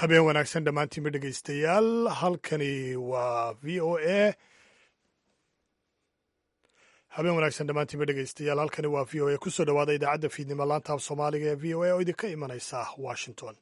habeen wanaagsan dhammaantiinba dhegaystayaal halkani waa v o a habeen wanaagsan dhammaantiinba dhegaystayaal halkani waa v o a kusoo dhawaada idaacadda fiidnimo laanta af soomaaliga ee v o a oo idinka imanaysa washington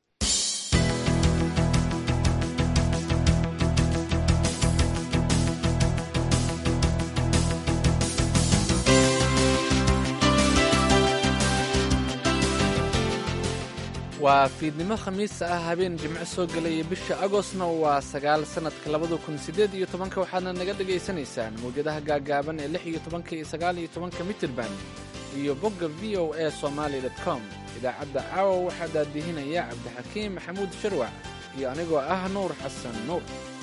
waa fiidnimo khamiis ah habeen jimco soo gelaya bisha agostna waa sagaal sannadka labada kun siddeed iyo tobanka waxaadna naga dhagaysanaysaan mawjadaha gaagaaban ee lix iyo tobanka iyo sagaal iyo tobanka mitirban iyo bogga v o a somaali dot com idaacadda caawa waxaa daadihinaya cabdixakiim maxamuud sharwac iyo anigoo ah nuur xasan nuur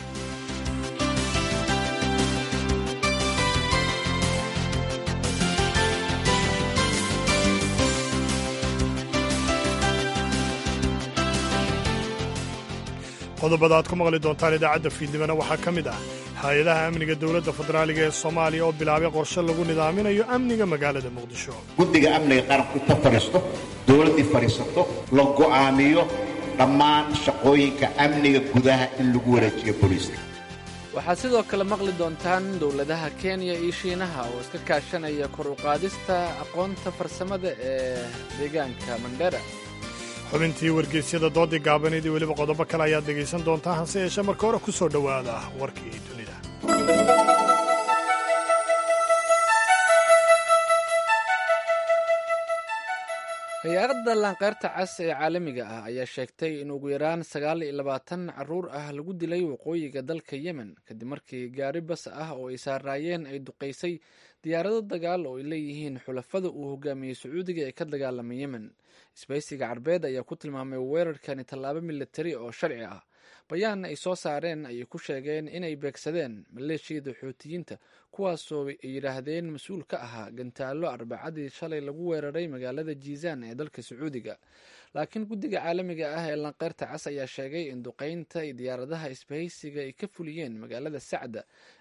qodobada aad ku maqli doontaan idaacadda fiidnimona waxaa ka mid ah hay-adaha amniga dowladda federaaliga ee soomaaliya oo bilaabay qorshe lagu nidaaminayo amniga magaalada muqdisho guddiga amniga qaranku inta fadhiisto dowladdii fadhiisato la go'aamiyo dhammaan shaqooyinka amniga gudaha in lagu wareejiyo booliiska waxaad sidoo kale maqli doontaan dowladaha kenya iyo shiinaha oo iska kaashanaya kor u qaadista aqoonta farsamada ee deegaanka mandhera xubintii wargeysyada doodii gaabaneed iyo weliba qodobo kale ayaad dhegaysan doontaa hase yeeshee marka hore ku soo dhowaada warkii dunida hay-adda laanqeyrta cas ee caalamiga ah ayaa sheegtay in ugu yaraan sagaal iyo labaatan caruur ah lagu dilay waqooyiga dalka yemen kadib markii gaari bas ah oo ay saaraayeen ay duqaysay diyaarado dagaal oo ay leeyihiin xulafada uu hogaamiyey sacuudiga ee ka dagaalamay yemen isbaysiga carbeed ayaa ku tilmaamay weerarkani tallaabo militari oo sharci ah bayaan ay soo saareen ayay ku sheegeen inay beegsadeen maleeshiyada xuutiyiinta kuwaasoo ay yidhaahdeen mas-uul ka ahaa gantaallo arbacadii shalay lagu weeraray magaalada jiizaan ee dalka sacuudiga laakiin guddiga caalamiga ah ee lanqeyrta cas ayaa sheegay in duqaynta ay diyaaradaha isbahaysiga ay ka fuliyeen magaalada sacda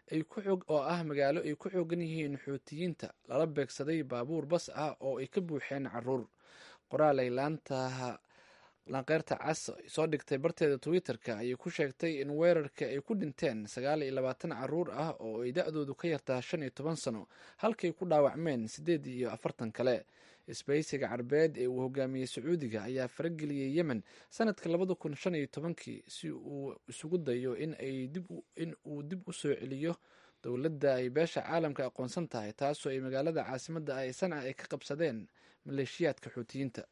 oo ah magaalo ay ku xoogan yihiin xuutiyiinta lala beegsaday baabuur bas ah oo ay ka buuxeen caruur qoraal ay laantaha lanqeyrta cas soo dhigtay barteeda twitter-ka ayay ku sheegtay in weerarka ay ku dhinteen sagaal iyo labaatan caruur ah oo ay da-doodu ka yartaa shan iyo toban sano halkay ku dhaawacmeen siddeed iyo afartan kale isbaysiga carbeed ee uu hogaamiyey sacuudiga ayaa farageliyey yemen sanadka labada kun shan iyo tobankii si uu isugu dayo in uu dib u soo celiyo dowladda ay beesha caalamka aqoonsan tahay taasoo ay magaalada caasimadda ah ee sanca ay ka qabsadeen maleeshiyaadka xuutiyiinta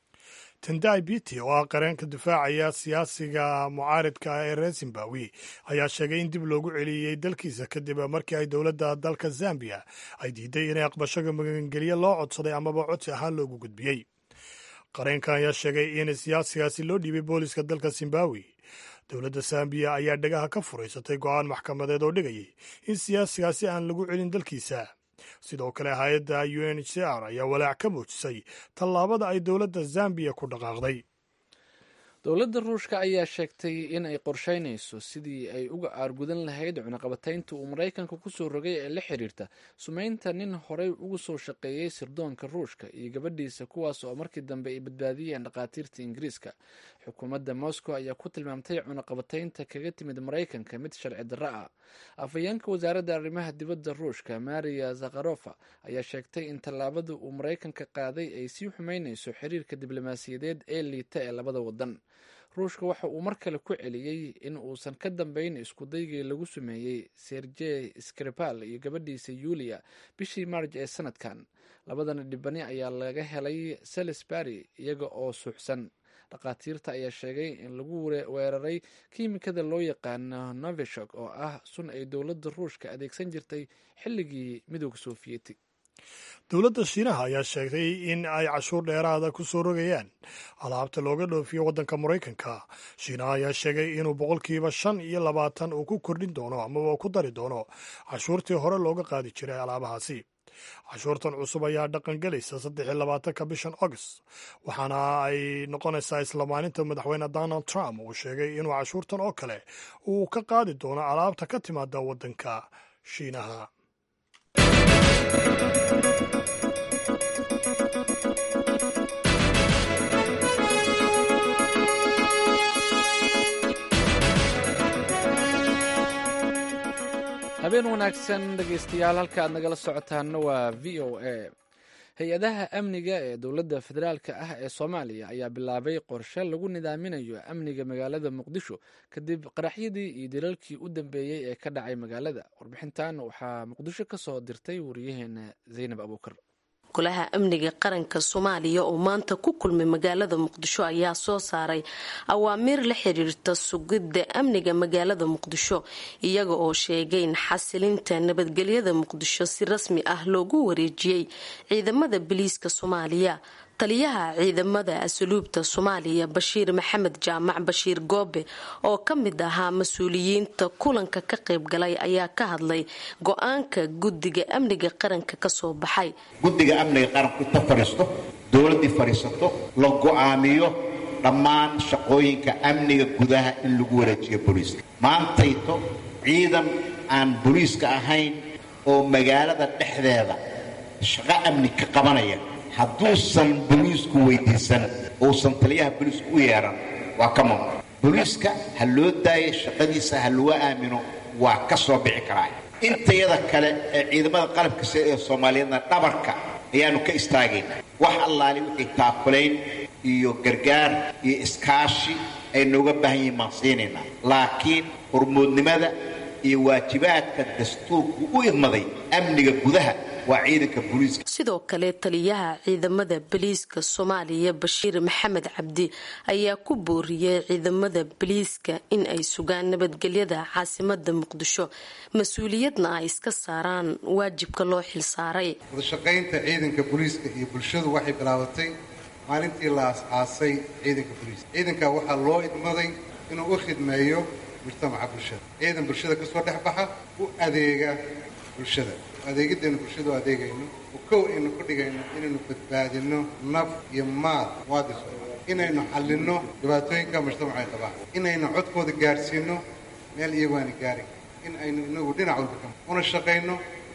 tendai biti oo ah qareenka difaacaya siyaasiga mucaaridka ah ee reer zimbabwe ayaa sheegay in dib loogu celiyey dalkiisa kadib markii ay dowladda dalka zambiya ay diiday inay aqbashoga magangelyo loo codsaday amaba codsi ahaan loogu gudbiyey qareenkan ayaa sheegay in siyaasigaasi loo dhiibay booliska dalka zimbabwe dowladda zambiya ayaa dhagaha ka furaysatay go'aan maxkamadeed oo dhigayay in siyaasigaasi aan lagu celin dalkiisa sidoo kale hay-adda u n h c r ayaa walaac ka muujisay tallaabada ay dowladda zambiya ku dhaqaaqday dowladda ruushka ayaa sheegtay in ay qorsheynayso sidii ay uga aargudan lahayd cunaqabataynta uu maraykanka kusoo rogay ee la xiriirta sumaynta nin horey ugu soo shaqeeyey sirdoonka ruushka iyo gabadhiisa kuwaas oo markii dambe ay badbaadiyeen dhakhaatiirta ingiriiska xukuumadda moscow ayaa ku tilmaamtay cunaqabataynta kaga timid maraykanka mid sharci darro ah afhayeenka wasaaradda arrimaha dibadda ruushka maria zakharofa ayaa sheegtay in tallaabada uu maraykanka qaaday ay sii xumeynayso xiriirka diblomaasiyadeed ee liita ee labada wadan ruushka waxa uu mar kale ku celiyey in uusan ka dambayn iskudaygii lagu sameeyey sergey skripal iyo gabadhiisa yulia bishii maarj ee sanadkan labadana dhibani ayaa laga helay salisbury iyaga oo suuxsan dhakhaatiirta ayaa sheegay in lagu weeraray kiimikada loo yaqaano novishok oo ah sun ay dowladda ruushka adeegsan jirtay xilligii midooda sofiyeeti dowladda shiinaha ayaa sheegtay in ay cashuur dheeraada ku soo rogayaan alaabta looga dhoofiyo waddanka maraykanka shiinaha ayaa sheegay inuu boqolkiiba shan iyo labaatan uu ku kordhin doono amaba ku dari doono cashuurtii hore looga qaadi jiray alaabahaasi cashuurtan cusub ayaa dhaqan gelaysa saddex iyo labaatanka bishan august waxaana ay noqonaysaa isla maalinta madaxweyne donald trump uu sheegay inuu cashuurtan oo kale uu ka qaadi doono alaabta ka timaada waddanka shiinaha habeen wanaagsan dhegaystayaal halka aad nagala socotaanna waa v o a hay-adaha amniga ee dowladda federaalka ah ee soomaaliya ayaa bilaabay qorshe lagu nidaaminayo amniga magaalada muqdisho kadib qaraxyadii iyo dilalkii u dambeeyey ee ka dhacay magaalada warbixintan waxaa muqdisho ka soo dirtay wariyaheena zaynab abuukar golaha amniga qaranka soomaaliya oo maanta ku kulmay magaalada muqdisho ayaa soo saaray awaamiir la xiriirta sugidda amniga magaalada muqdisho iyaga oo sheegay in xasilinta nabadgelyada muqdisho si rasmi ah loogu wareejiyey ciidamada biliiska soomaaliya taliyaha ciidamada asluubta soomaaliya bashiir maxamed jaamac bashiir goobe oo ka mid ahaa mas-uuliyiinta kulanka ka qaybgalay ayaa ka hadlay go-aanka guddiga amniga qaranka kasoo baxay guddiga amniga qaranku inta fadhiisto dowladdii fadhiisato la go'aamiyo dhammaan shaqooyinka amniga gudaha in lagu wareejiyo booliiska maantayto ciidan aan booliiska ahayn oo magaalada dhexdeeda shaqo amni ka qabanaya hadduusan boliisku weydiisan uusan taliyaha boliisku u yeedhan waa ka mamnuuc boliiska ha loo daayo shaqadiisa ha lagu aamino waa ka soo bixi karaa intayada kale ee ciidamada qalabka sida ee soomaaliyeedna dhabarka ayaannu ka istaagayna wax allaali wixii taakulayn iyo gargaar iyo iskaashi ay nooga baahan yihiin maan siinaynaa laakiin hormoodnimada iyo waajibaadka dastuurku u idmaday amniga gudaha sidoo kale taliyaha ciidamada boliiska soomaaliya bashiir maxamed cabdi ayaa ku booriyey ciidamada boliiska in ay sugaan nabadgelyada caasimada muqdisho mas-uuliyadna ay iska saaraan waajibka loo xilsaaray wadashaqaynta ciidanka booliiska iyo bulshadu waxay bilaabatay maalintii la as-aasay ciidanka booliiska ciidanka waxaa loo idmaday inuu u khidmeeyo mujtamaca bulshada ciidan bulshada kasoo dhex baxa u adeega bulshada adeegideenu bulshadu adeegayno oo kow aynu ku dhigayno inaynu badbaadinno naf iyo maal muwaadin soomaali inaynu xallinno dhibaatooyinka mujtamaca ay qabaan inaynu codkooda gaadhsiinno meel iyagu aani gaari in aynu inagu dhinac walba ka una shaqayno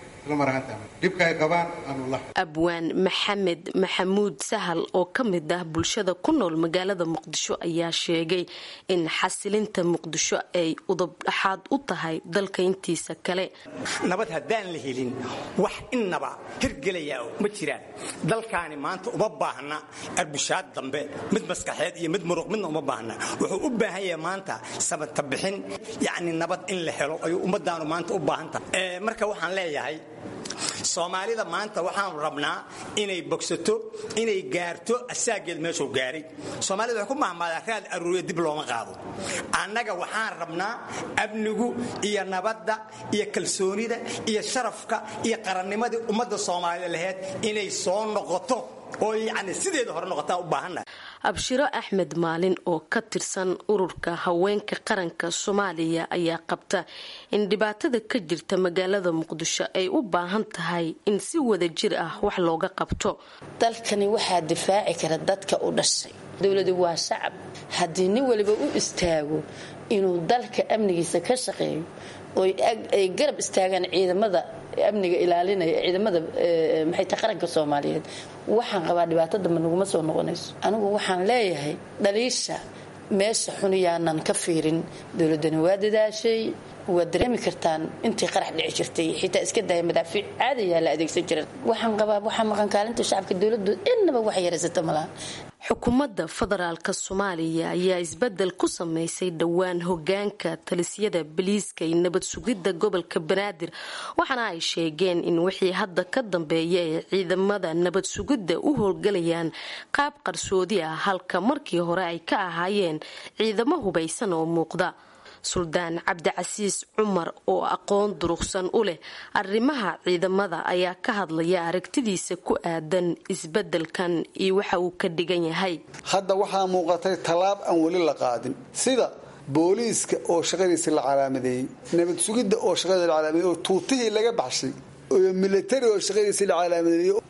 abwaan maxamed maxamuud sahal oo ka mid ah bulshada ku nool magaalada muqdisho ayaa sheegay in xasilinta muqdisho ay udubdhaxaad u tahay dalka intiisa kale nabad haddaan la helin wax innaba hirgelayaa ma jiraan dalkaani maanta uma baahna arbushaad dambe mid maskaxeed iyo mid muruq midna uma baahna wuxuu u baahan yahay maanta sabatabixin yacni nabad in la helo ayuu ummadaanu maanta u baahan tahay marka waxaan leeyahay soomaalida maanta waxaanu rabnaa inay bogsato inay gaarto asaageed meeshuu gaaray soomaalida waxay ku mahmaadaa raad aruuriya dib looma qaado annaga waxaan rabnaa amnigu iyo nabadda iyo kalsoonida iyo sharafka iyo qarannimadii ummadda soomaalida laheyd inay soo noqoto oo yacni sideeda hore noqotaa u baahanna abshiro axmed maalin oo ka tirsan ururka haweenka qaranka soomaaliya ayaa qabta in dhibaatada ka jirta magaalada muqdisho ay u baahan tahay in si wada jir ah wax looga qabto dalkani waxaa difaaci kara dadka u dhashay dowladu waa shacab haddii nin waliba u istaago inuu dalka amnigiisa ka shaqeeyo oo ay garab istaagaan ciidamada amniga ilaalinaya ciidamada maxay tahay qaranka soomaaliyeed waxaan qabaa dhibaato dambe naguma soo noqonayso anigu waxaan leeyahay dhaliisha meesha xuniyaanan ka fiirin dowladani waa dadaashay waad dareemi kartaan intii qarax dhici jirtay xitaa iska daaya madaafiic caadayaa la adeegsan jiran waxaan qabaa waxaa maqan kaalinta shacabka dowladdu innaba wax yaraysata malaha xukuumadda federaalka soomaaliya ayaa isbedel ku sameysay dhowaan hogaanka talisyada baliiska iyo nabad sugidda gobolka banaadir waxaana ay sheegeen in wixii hadda ka dambeeya ay ciidamada nabad sugidda u howlgalayaan qaab qarsoodi ah halka markii hore ay ka ahaayeen ciidamo hubaysan oo muuqda suldaan cabdicasiis cumar oo aqoon durugsan u leh arrimaha ciidamada ayaa ka hadlaya aragtidiisa ku aadan isbedelkan iyo waxa uu ka dhigan yahay hadda waxaa muuqatay tallaab aan weli la qaadin sida booliiska oo shaqadiisa la calaamadeeyey nabad sugidda oo shaqadiisa la calaamadeeyey oo tuutihii laga baxshay iyo militari oo shaqadiisa la calaamadeeyey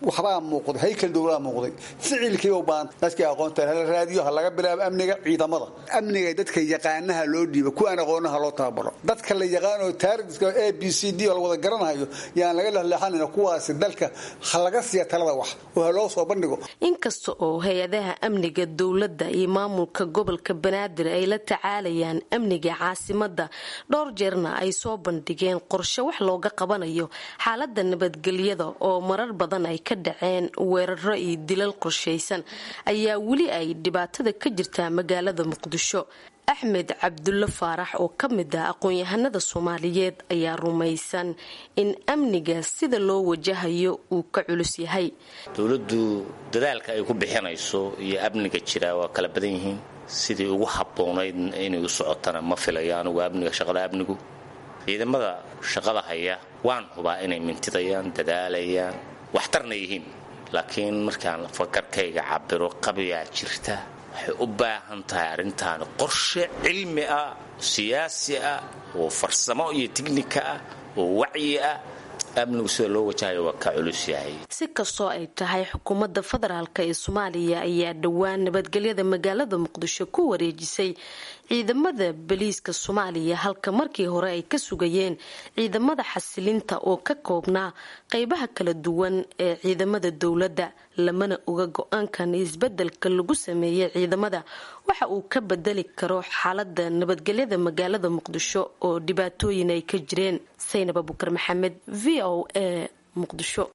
waxbaa muuqday haykal dowlaa muuqday ficilkiiba baan dadkii aqoonta hala raadiyo ha laga bilaabo amniga ciidamada amniga dadka yaqaanaha loo dhiiba kuwaan aqoonaha loo tababaro dadka la yaqaano taariska a b c d oo la wada garanayo yaan laga lexleexanayna kuwaasi dalka ha laga siiya talada wax oo ha loo soo bandhigo inkasta oo hay-adaha amniga dowladda iyo maamulka gobolka banaadir ay la tacaalayaan amniga caasimada dhowr jeerna ay soo bandhigeen qorshe wax looga qabanayo xaalada nabadgelyada oo marar badan ay ka dhaceen weeraro iyo dilal qorshaysan ayaa weli ay dhibaatada ka jirtaa magaalada muqdisho axmed cabdulle faarax oo ka mid ah aqoon-yahanada soomaaliyeed ayaa rumaysan in amniga sida loo wajahayo uu ka culus yahay dowladdu dadaalka ay ku bixinayso iyo amniga jira waa kala badan yihiin sidii ugu habboonayd inay u socotana ma filayo anugu amniga shaqada amnigu ciidamada shaqada haya waan hubaa inay mintidayaan dadaalayaan waxtarna yihiin laakiin markaan fakarkayga cabiro qabiyaa jirta waxay u baahan tahay arrintaani qorshe cilmi ah siyaasi ah oo farsamo iyo tiknika ah oo wacyi ah amnigu sida loo wajahayo waa ka culus yahay si kastoo ay tahay xukuumadda federaalk ee soomaaliya ayaa dhowaan nabadgelyada magaalada muqdisho ku wareejisay ciidamada baliiska soomaaliya halka markii hore ay ka sugayeen ciidamada xasilinta oo ka koobnaa qeybaha kala duwan ee ciidamada dowladda lamana oga go-aankan isbedelka lagu sameeyey ciidamada waxa uu ka bedeli karo xaalada nabadgelyada magaalada muqdisho oo dhibaatooyin ay ka jireen saynab abukar maxamed v o a muqdisho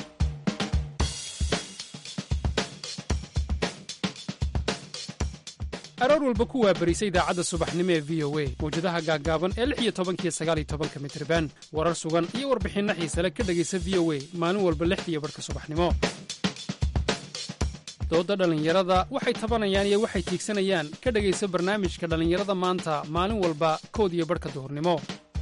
aroor walba ku waabarisa idaacadda subaxnimo ee v o a mawjadaha gaaggaaban ee lix iyo tobankiyo sagaal iyo tobanka mitriban warar sugan iyo warbixinno xiisale ka dhegaysa v o a maalin walba lixdiiyo barhka subaxnimo doodda dhallinyarada waxay tabanayaan iyo waxay tiigsanayaan ka dhegaysa barnaamijka dhallinyarada maanta maalin walba kood iyo barhka duhurnimo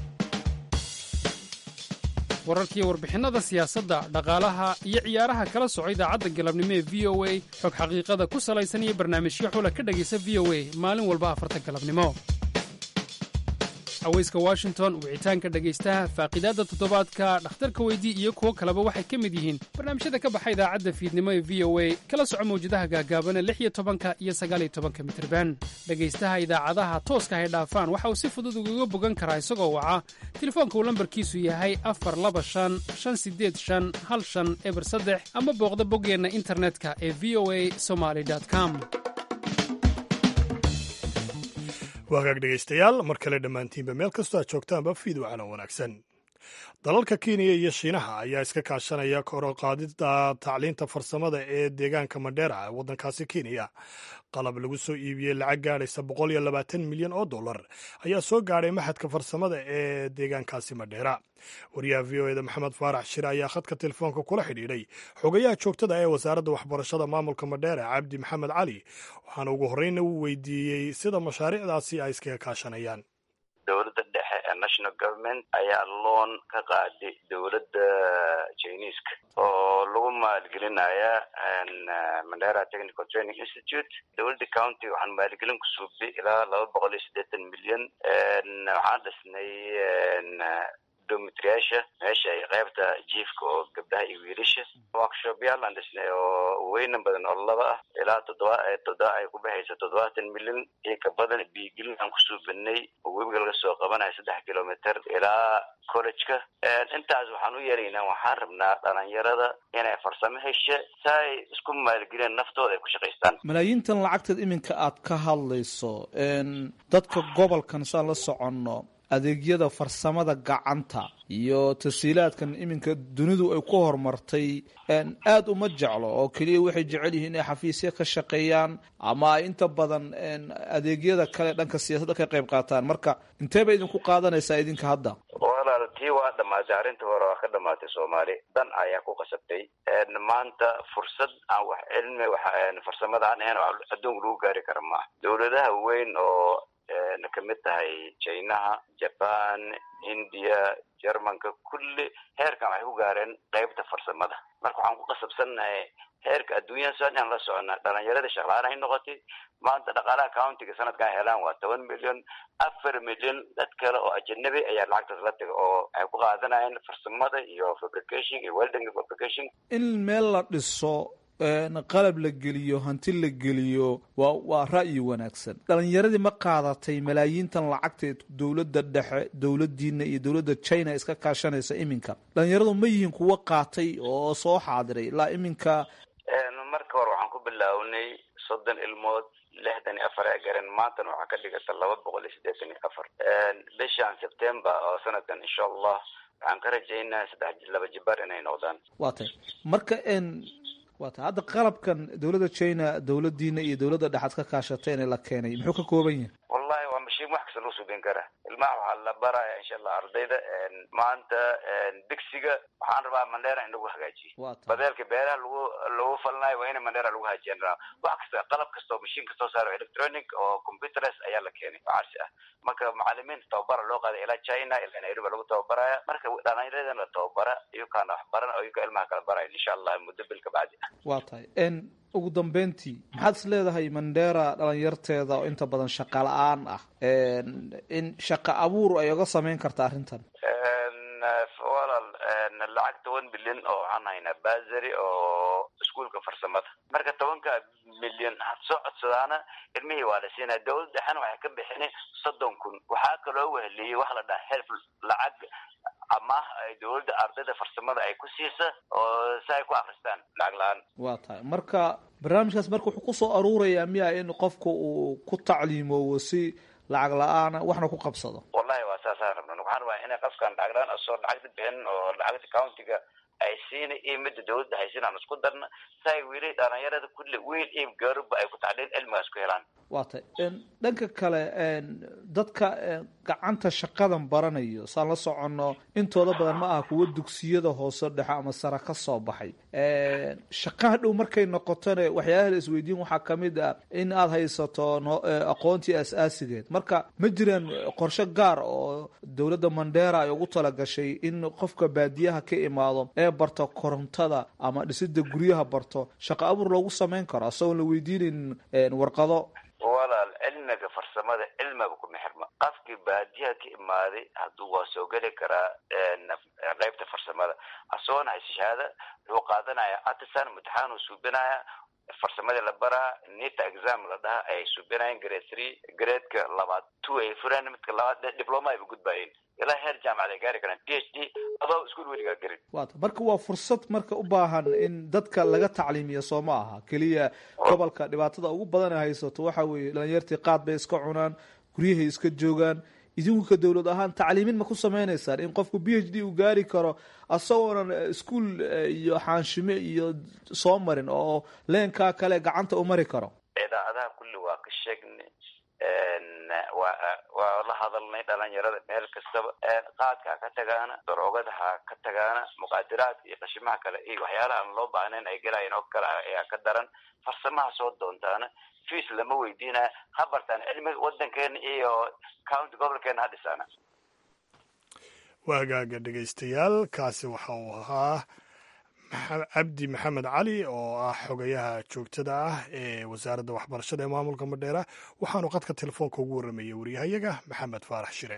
wararkiiyo warbixinnada siyaasadda dhaqaalaha iyo ciyaaraha kala soco idaacadda galabnimo ee v o a xog xaqiiqada ku salaysan iyo barnaamijyo xula ka dhegaysa v o a maalin walba afarta galabnimo haweyska washington wicitaanka dhegaystaha faaqidaadda toddobaadka dhakhtarka weydii iyo kuwo kaleba waxay ka mid yihiin barnaamijyada ka baxa idaacadda fiidnimo ee v o a kala soco mawjadaha gaagaabana lix iyo tobanka iyo sagaaliyo tobanka mitirban dhegaystaha idaacadaha tooska hay dhaafaan waxa uu si fudud ugaga bogan karaa isagoo waca telefoonka uu lambarkiisu yahay afar laba shan shan sideed shan hal shan eber saddex ama booqda boggeenna internetka ee v o a somaly com waagaag dhegaystayaal mar kale dhammaantiinba meel kastoo aad joogtaanba fiid wacana wanaagsan dalalka kenya iyo shiinaha ayaa iska kaashanaya koroqaadida tacliinta farsamada ee deegaanka madheera ee waddankaasi kenya qalab lagu soo iibiyey lacag gaadhaysa boqol iyo labaatan milyan oo dollar ayaa soo gaadhay maxadka farsamada ee deegaankaasi madheera wariyaha v o eda maxamed faarax shire ayaa khadka telefoonka kula xidhiidhay xogayaha joogtada ee wasaaradda waxbarashada maamulka madheera cabdi maxamed cali waxaana ugu horreyna uu weydiiyey sida mashaariicdaasi ay iskaga kaashanayaan dowladda dhexe ee national government ayaa loon ka qaaday dowladda jiniiska oo lagu maalgelinaya mandera technical training institute dowladda county waxaan maalgelin ku suubday ilaa laba boqol iyo siddeetan milyan waxaan dhisnay domitriyaasha meesha ay qaybta jiifka oo gabdhaha iyo wiilasha workshopyaal aan dhisnay oo weynan badan oo laba ah ilaa toddoba toddoba ay ku baxaysa toddobaatan milyan iyo ka badan biigelin aan ku suubinay oo webiga laga soo qabanayo saddex kilometer ilaa college-ka intaas waxaan u yeelaynaa waxaan rabnaa dhalinyarada inay farsamo hesha si ay isku maalgeliyeen naftooda ay ku shaqaystaan malaayiintan lacagteed iminka aad ka hadlayso dadka gobolkan saan la soconno adeegyada farsamada gacanta iyo tasiilaadkan iminka dunidu ay ku horumartay aada uma jeclo oo keliya waxay jecel yihiin inay xafiisya ka shaqeeyaan ama ay inta badan adeegyada kale dhanka siyaasadda ka qayb qaataan marka intee bay idinku qaadanaysaa idinka hadda walaal tii waa dhamaatay arrinta hore waa ka dhamaatay soomaali dan ayaa ku qasabtay maanta fursad aan wax cilmi wax farsamada aan ahayn oo adduunka lagu gaari kara maaha dowladaha weyn oo kamid tahay chinaha jaban india jermanka kulli heerkan waxay ku gaareen qeybta farsamada marka waxaan ku qasabsannahay heerka adduunyada soo inaan la socona dhalinyarada shaqlaaan ay noqotay maanta dhaqaalaha countiga sanadkan helaan waa toban milyan afar milyan dad kale oo ajanabi ayaa lacagtaas la taga oo ay ku qaadanayeen farsamada iyo fabrication iyo welding fabrication in meel la dhiso qalab la geliyo hanti la geliyo waa waa ra'yi wanaagsan dhalinyaradii ma qaadatay malaayiintan lacagta dowladda dhexe dowladiina iyo dowladda china iska kaashanaysa iminka dhalinyaradu ma yihiin kuwa qaatay oo soo xaadiray ilaa iminka marka hore waxaan ku bilaawnay soddon ilmood lixdan iyo afar ee garan maantana waxaa ka dhigata laba boqol iyo siddeetan iyo afar bishan september oo sanadkan insha allah waxaan ka rajaynaa saddex laba jibaar inay noqdaan waa tay marka waa tay hadda qalabkan dowladda china dowladiina iyo dowladda dhexaad ka kaashateen ee la keenay muxuu ka kooban yahay wallahi waa mashiin wax kasta loo subin karaa ilmaha waxaa la baraya insha allah ardayda maanta digsiga waxaan rabaa mandheera in lagu hagaajiyo badeelka beeraha lagu lagu falnayo waa in mandheera lagu hagaajiyan rabaa wax kasta qalab kasta oo mashiin kastoo saaro electronic oo computeres ayaa la keenay oo casri ah marka macalimiinta tababara loo qaaday ilaa china ilaa nairobi lagu tababaraya marka dhalinyaradana la tababara iyukaana wax baran oo iyuka ilmaha kala baraya insha allah muddo bil ka bacdi ah waa tahay ugu dambeyntii maxaad is leedahay mandheera dhalinyarteeda oo inta badan shaqa la-aan ah in shaqa abuur ay oga sameyn karta arrintan walaal lacag toban milyan oo waxaan haynaa basary oo iskuolka farsamada marka tobanka milyan had soo codsadaana ilmihii waa la siinaya dowlad dhexena waxay ka bixinay soddon kun waxaa kaloo weheliyey waxa la dhaha helf lacag amaah ay dowladda ardayda farsamada ay ku siisa oo si ay ku akristaan lacag la-aan waa tahay marka barnaamijkaas marka wuxuu kusoo aruurayaa miya in qofka uu ku tacliimoowo si lacag la-aana waxna ku qabsado wallahi waa saasaan rabna waxaan rabaa inay qofkan lacag la-aan asoo lacagta bixin oo lacagta countiga ay siina iyo midda dowladda haysiin aan isku darna si ay weli dhalinyarada kulli wiil iyo gaarubba ay ku tacliin cilmigaas ku helaan waa tay dhanka kale dadka gacanta shaqadan baranayo saan la soconno intooda badan ma aha kuwa dugsiyada hoose dhexe ama sare ka soo baxay shaqaha dhow markay noqotone waxyaalaha la isweydiin waxaa kamid ah in aada haysato aqoontii as-aasigeed marka ma jiraan qorshe gaar oo dowladda mandheera ay ugu talagashay in qofka baadiyaha ka imaado ee barto korontada ama dhisida guryaha barto shaqo abuur loogu sameyn karo asagoon la weydiinin warqado walaal cilmiga farsamada cilmiga kuma xirma qofkii baadiyaha ka imaaday hadduu waa soo geli karaa qeybta farsamada asagoona hayse shahaada wuxuu qaadanaya artisan imtixaan uu suubinaya farsamadii la baraa nita exam la dhaha ayay suubinayeen grade three gradeka labaad two ay fureen midka labaad diploma ayba gudbayeen ilaa heer jaamacad ay gaari karaan p h d adoo iskuol weligaa garin waata marka waa fursad marka u baahan in dadka laga tacliimiya soo ma aha keliya gobolka dhibaatada ugu badan ay haysato waxa weeye dhalinyartii qaad bay iska cunaan guryahay iska joogaan idinku ka dowlad ahaan tacliimin ma ku sameynaysaan in qofku b h d uu gaari karo asagoonan iskuol iyo xaanshime iyo soo marin oo leenkaa kale gacanta u mari karo idaacadaha kulli waa ka sheegnay waa waa la hadalnay dhalinyarada meel kastaba qaadka ha ka tagaana daroogada ha ka tagaana muqaadiraadka iyo qashimaha kale iyo waxyaalaha aan loo baahnayn ay gelayan oo kale ayaa ka daran farsamaha soo doontaana fees lama weydiinaya ha bartaan cilmiga wadankeena iyo county gobolkeena ha dhisaana waa hagaaga dhegaystayaal kaasi waxa uu ahaa cabdi maxamed cali oo ah xogayaha joogtada ah ee wasaaradda waxbarashada ee maamulka madheera waxaanu qadka telefoonka ugu warramayay waryahayaga maxamed faarax shire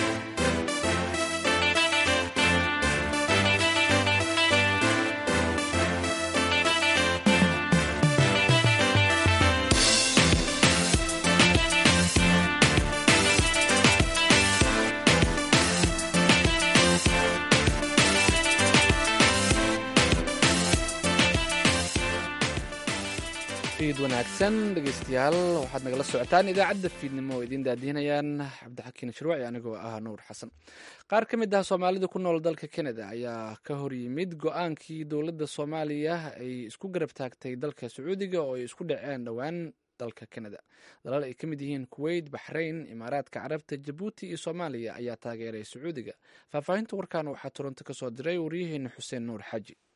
fiid wanaagsan dhegeystayaal waxaad nagala socotaan idaacadda fiidnimo oo idiin daadihinayaan cabdixakiin shirwaci anigoo ah nuur xasan qaar ka mid ah soomaalida ku nool dalka canada ayaa ka hor yimid go-aankii dowladda soomaaliya ay isku garab taagtay dalka sacuudiga oo ay isku dhaceen dhowaan dalka canada dalal ay ka mid yihiin kuweyt baxrayn imaaraadka carabta jabuuti iyo soomaaliya ayaa taageeray sacuudiga faahfaahinta warkan waxaa toronto kasoo diray waryaheena xuseen nuur xaaji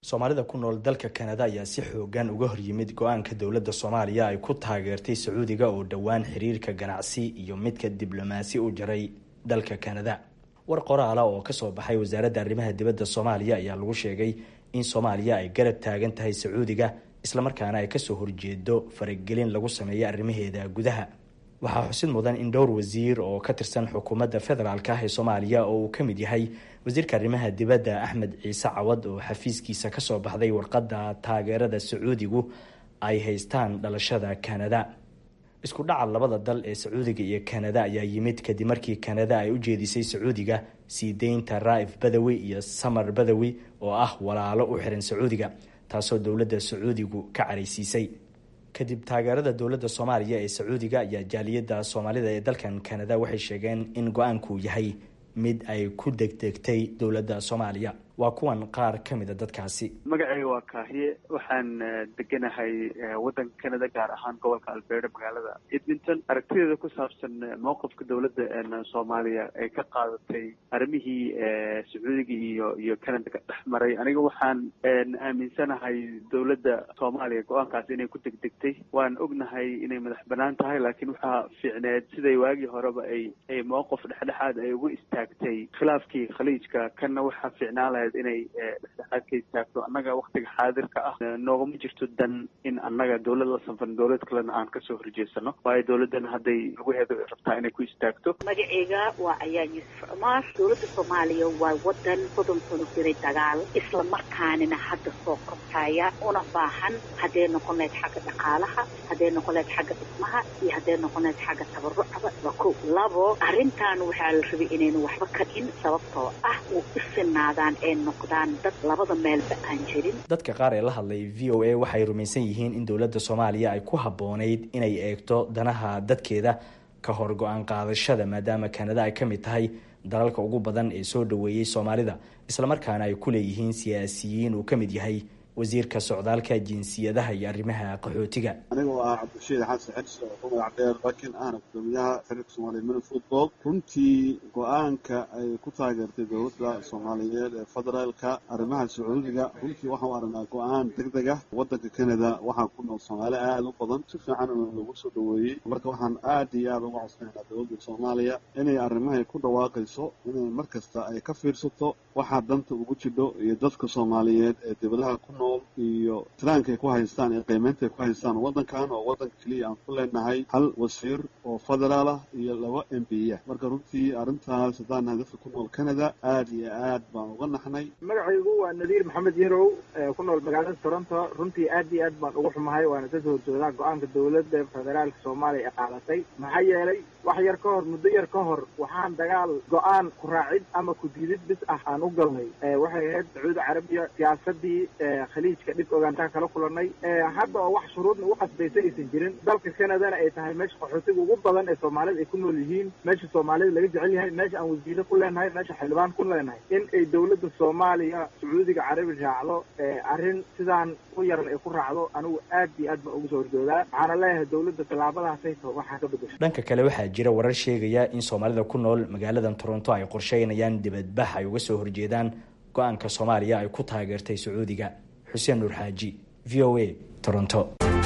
soomaalida ku nool dalka kanada ayaa si xoogan uga horyimid go-aanka dowladda soomaaliya ay ku taageertay sacuudiga oo dhowaan xiriirka ganacsi iyo midka diblomaasi u jaray dalka kanada war qoraala oo kasoo baxay wasaaradda arrimaha dibadda soomaaliya ayaa lagu sheegay in soomaaliya ay garab taagan tahay sacuudiga islamarkaana ay kasoo horjeedo faragelin lagu sameeyo arrimaheeda gudaha waxaa xusid mudan in dhowr wasiir oo ka tirsan xukuumadda federaalk ah ee soomaaliya oo uu ka mid yahay wasiirka arrimaha dibadda axmed ciise cawad oo xafiiskiisa kasoo baxday warqadda taageerada sacuudigu ay haystaan dhalashada kanada isku dhaca labada dal ee sacuudiga iyo kanada ayaa yimid kadib markii kanada ay u jeedisay sacuudiga sii deynta raa'if badawi iyo samar badawi oo ah walaalo u xiran sacuudiga taasoo dowladda sacuudigu ka caraysiisay kadib taageerada dowladda soomaaliya ee sacuudiga ayaa jaaliyadda soomaalida ee dalkan kanada waxay sheegeen in go-aanku yahay mid ay ku degdegtay dowladda soomaaliya waa kuwan qaar ka mida dadkaasi magacayga waa kaahiye waxaan deganahay waddanka canada gaar ahaan gobolka alberta magaalada edmonton aragtideeda ku saabsan mowqifka dowladda soomaaliya ay ka qaadatay arrimihii sacuudiga iyo iyo canada ka dhex maray aniga waxaan aaminsanahay dowladda soomaaliya go-aankaas inay ku degdegtay waan ognahay inay madax banaan tahay laakiin waxaa fiicneed siday waagii horeba ay ay mowqif dhexdhexaad ay ugu istaagtay khilaafkii khaliijka kanna waxaa fiicnaan lahayd inay dhexdhexaad ka istaagto annaga waktiga xaadirka ah noogama jirto dan in annaga dowlad la sanfan dowlad kalena aan kasoo horjeesano waayo dowladdan hadday laguheedo rabtaa inay ku istaagto magaceyga waa ayaa yuusuf cumar dowladda soomaaliya waa wadan soddon sano jiray dagaal isla markaanina hadda soo kortaya una baahan hadday noqon lahayd xagga dhaqaalaha hadday noqon lahayd xagga dhismaha iyo hadday noqon lahayd xagga tabarucaba waa ko labo arrintan waxaa la rabay inaynu waxba ka in sababtoo ah u isinaadaan ee noqdaan dad labada meelba aan jirin dadka qaar ee la hadlay v o a waxay rumaysan yihiin in dowladda soomaaliya ay ku habboonayd inay eegto danaha dadkeeda ka hor go-aan qaadashada maadaama kanada ay ka mid tahay dalalka ugu badan ee soo dhoweeyey soomaalida islamarkaana ay ku leeyihiin siyaasiyiin uu ka mid yahay wasiirka socdaalka jinsiyadaha iyo arrimaha qaxootiga anigoo ah cabdishiid xasan xedis oo ku magac dheer bakin ahna gudoomiyaha xiriirka soomaaliya mini football runtii go-aanka ay ku taageertay dowladda soomaaliyeed ee federaalka arrimaha sacuudiga runtii waxaan u aragnaa go-aan deg deg ah waddanka canada waxaa ku nool soomaali aada u badan si fiican lagu soo dhoweeyey marka waxaan aad iyo aada uga codsanaynaa dowladda soomaaliya inay arrimahay ku dhawaaqayso inay mar kasta ay ka fiirsato waxaa danta ugu jidho iyo dadka soomaaliyeed ee dibadaha ku nool iyo tiraanka ay ku haystaan iyo qiimeynta ay ku haystaan waddankan oo waddanka keliya aan ku leenahay hal wasiir oo federaal ah iyo laba m b ah marka runtii arrintaas haddaan nahay dadka ku nool canada aada iyo aad baan uga naxnay magacaygu waa nadiir maxamed yarow ku nool magaalada toronto runtii aad iyo aad baan ugu xumahay waana ka soo horjoodaa go-aanka dowladda federaalka soomaaliya ee qaadatay maxaa yeelay wax yar ka hor muddo yar ka hor waxaan dagaal go-aan ku raacid ama ku diidid bis ah aan u galnay waxay ahayd sacuudi carabiya siyaasadii khaliijka dhib ogaantaan kala kulanay hadda oo wax shuruudna ugu qasbaysa aysan jirin dalka canadana ay tahay meesha qaxootiga ugu badan ee soomaalida ay ku nool yihiin meesha soomaalida laga jecel yahay meesha aan wasiire ku leenahay meesha xildhibaan ku leenahay in ay dowladda soomaaliya sacuudiga carabi raacdo arrin sidaan u yaran ay ku raacdo anigu aad iyo aad baan ugu soo horjoodaa waxaana leeyahay dowladda tallaabadaasay taho waxaa ka bedesho dhanka kale waxaa jira warar sheegaya in soomaalida ku nool magaaladan toronto ay qorsheynayaan dibadbax ay uga soo horjeedaan go-aanka soomaaliya ay ku taageertay sacuudiga xuseen nuur xaaji v o a toronto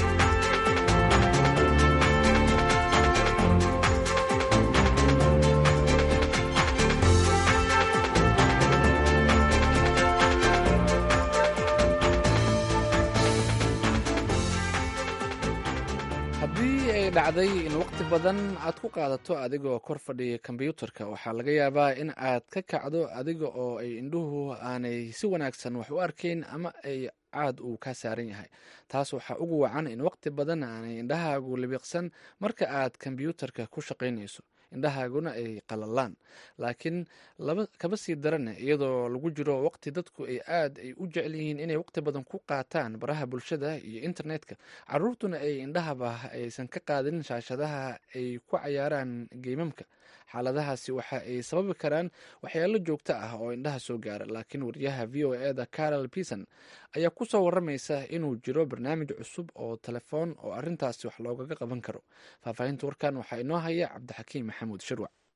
haddii ay dhacday in waqti badan aad ku qaadato adigoo kor fadhiya kombyuutarka waxaa laga yaabaa in aad ka kacdo adiga oo ay indhuhu aanay si wanaagsan wax u arkayn ama ay caad uu ka saaran yahay taas waxaa ugu wacan in waqti badan aanay indhahaagu libiqsan marka aad kombyuutarka ku shaqaynayso indhahaaguna ay qalalaan laakiin kaba sii darane iyadoo lagu jiro waqti dadku ay aad ay u jecel yihiin inay waqti badan ku qaataan baraha bulshada iyo internetka caruurtuna ay indhahaba aysan ka qaadin shaashadaha ay ku cayaaraan geymamka xaaladahaasi waxa ay sababi karaan waxyaalo joogto ah oo indhaha soo gaara laakiin wariyaha v o e da carol peason ayaa ku soo waramaysa inuu jiro barnaamij cusub oo telefoon oo arrintaasi wax loogaga qaban karo faahfaahinta warkan waxaa inoo haya cabdixakiim maxamuud shirwac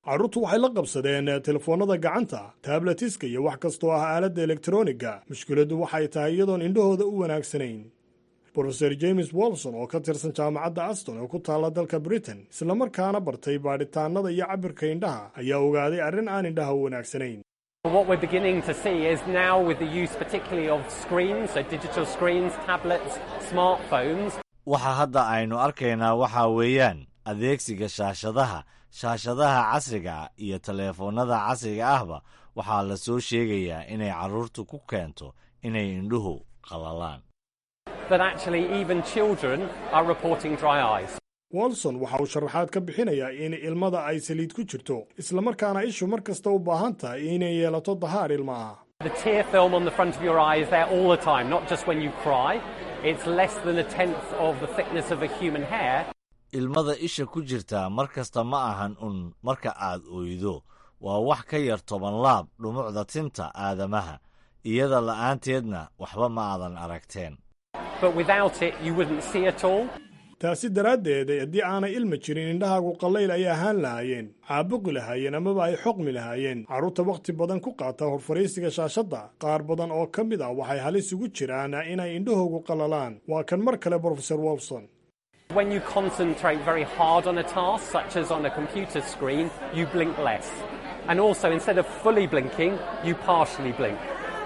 carruurtu waxay la qabsadeen telefoonnada gacanta tabletiska iyo wax kastoo ah aaladda elektroniga mushkiladdu waxay tahay iyadoon indhahooda u wanaagsanayn brofeor james wolson oo ka tirsan jaamacadda aston oo ku taalla dalka britain islamarkaana bartay baadhitaannada iyo cabirka indhaha ayaa ogaaday arrin aan indhaha u wanaagsanayn What we're beginning to see is now with the use particularly of screens, so digital screens, tablets, smartphones. waxa hadda aynu arkaynaa waxaa weeyaan adeegsiga shaashadaha shaashadaha casriga ah iyo taleefannada casriga ahba waxaa la soo sheegayaa inay carruurtu ku keento inay indhuhu qallalaan That actually even children are reporting dry eyes. wolson waxa uu sharaxaad ka bixinayaa in ilmada ay saliid ku jirto islamarkaana ishu mar kasta u baahan tahay inay yeelato dahaar ilmaha The tear film on the front of your eye is there all the time, not just when you cry. It's less than a tenth of the thickness of a human hair. ilmada isha ku jirtaa mar kasta ma ahan un marka aad oydo waa wax ka yar toban laab dhumucda tinta aadamaha iyada la'aanteedna waxba ma aadan aragteen But without it, you wouldn't see at all. taasi daraaddeed haddii aanay ilma jirin indhahaagu qallayl ay ahaan lahaayeen caabuqi lahaayeen amaba ay xoqmi lahaayeen carruurta wakhti badan ku qaata horfariisiga shaashadda qaar badan oo ka mid ah waxay halis ugu jiraan inay indhahoogu qallalaan waa kan mar kale brofesor wolson When you concentrate very hard on a task, such as on a computer screen, you blink less. And also, instead of fully blinking, you partially blink.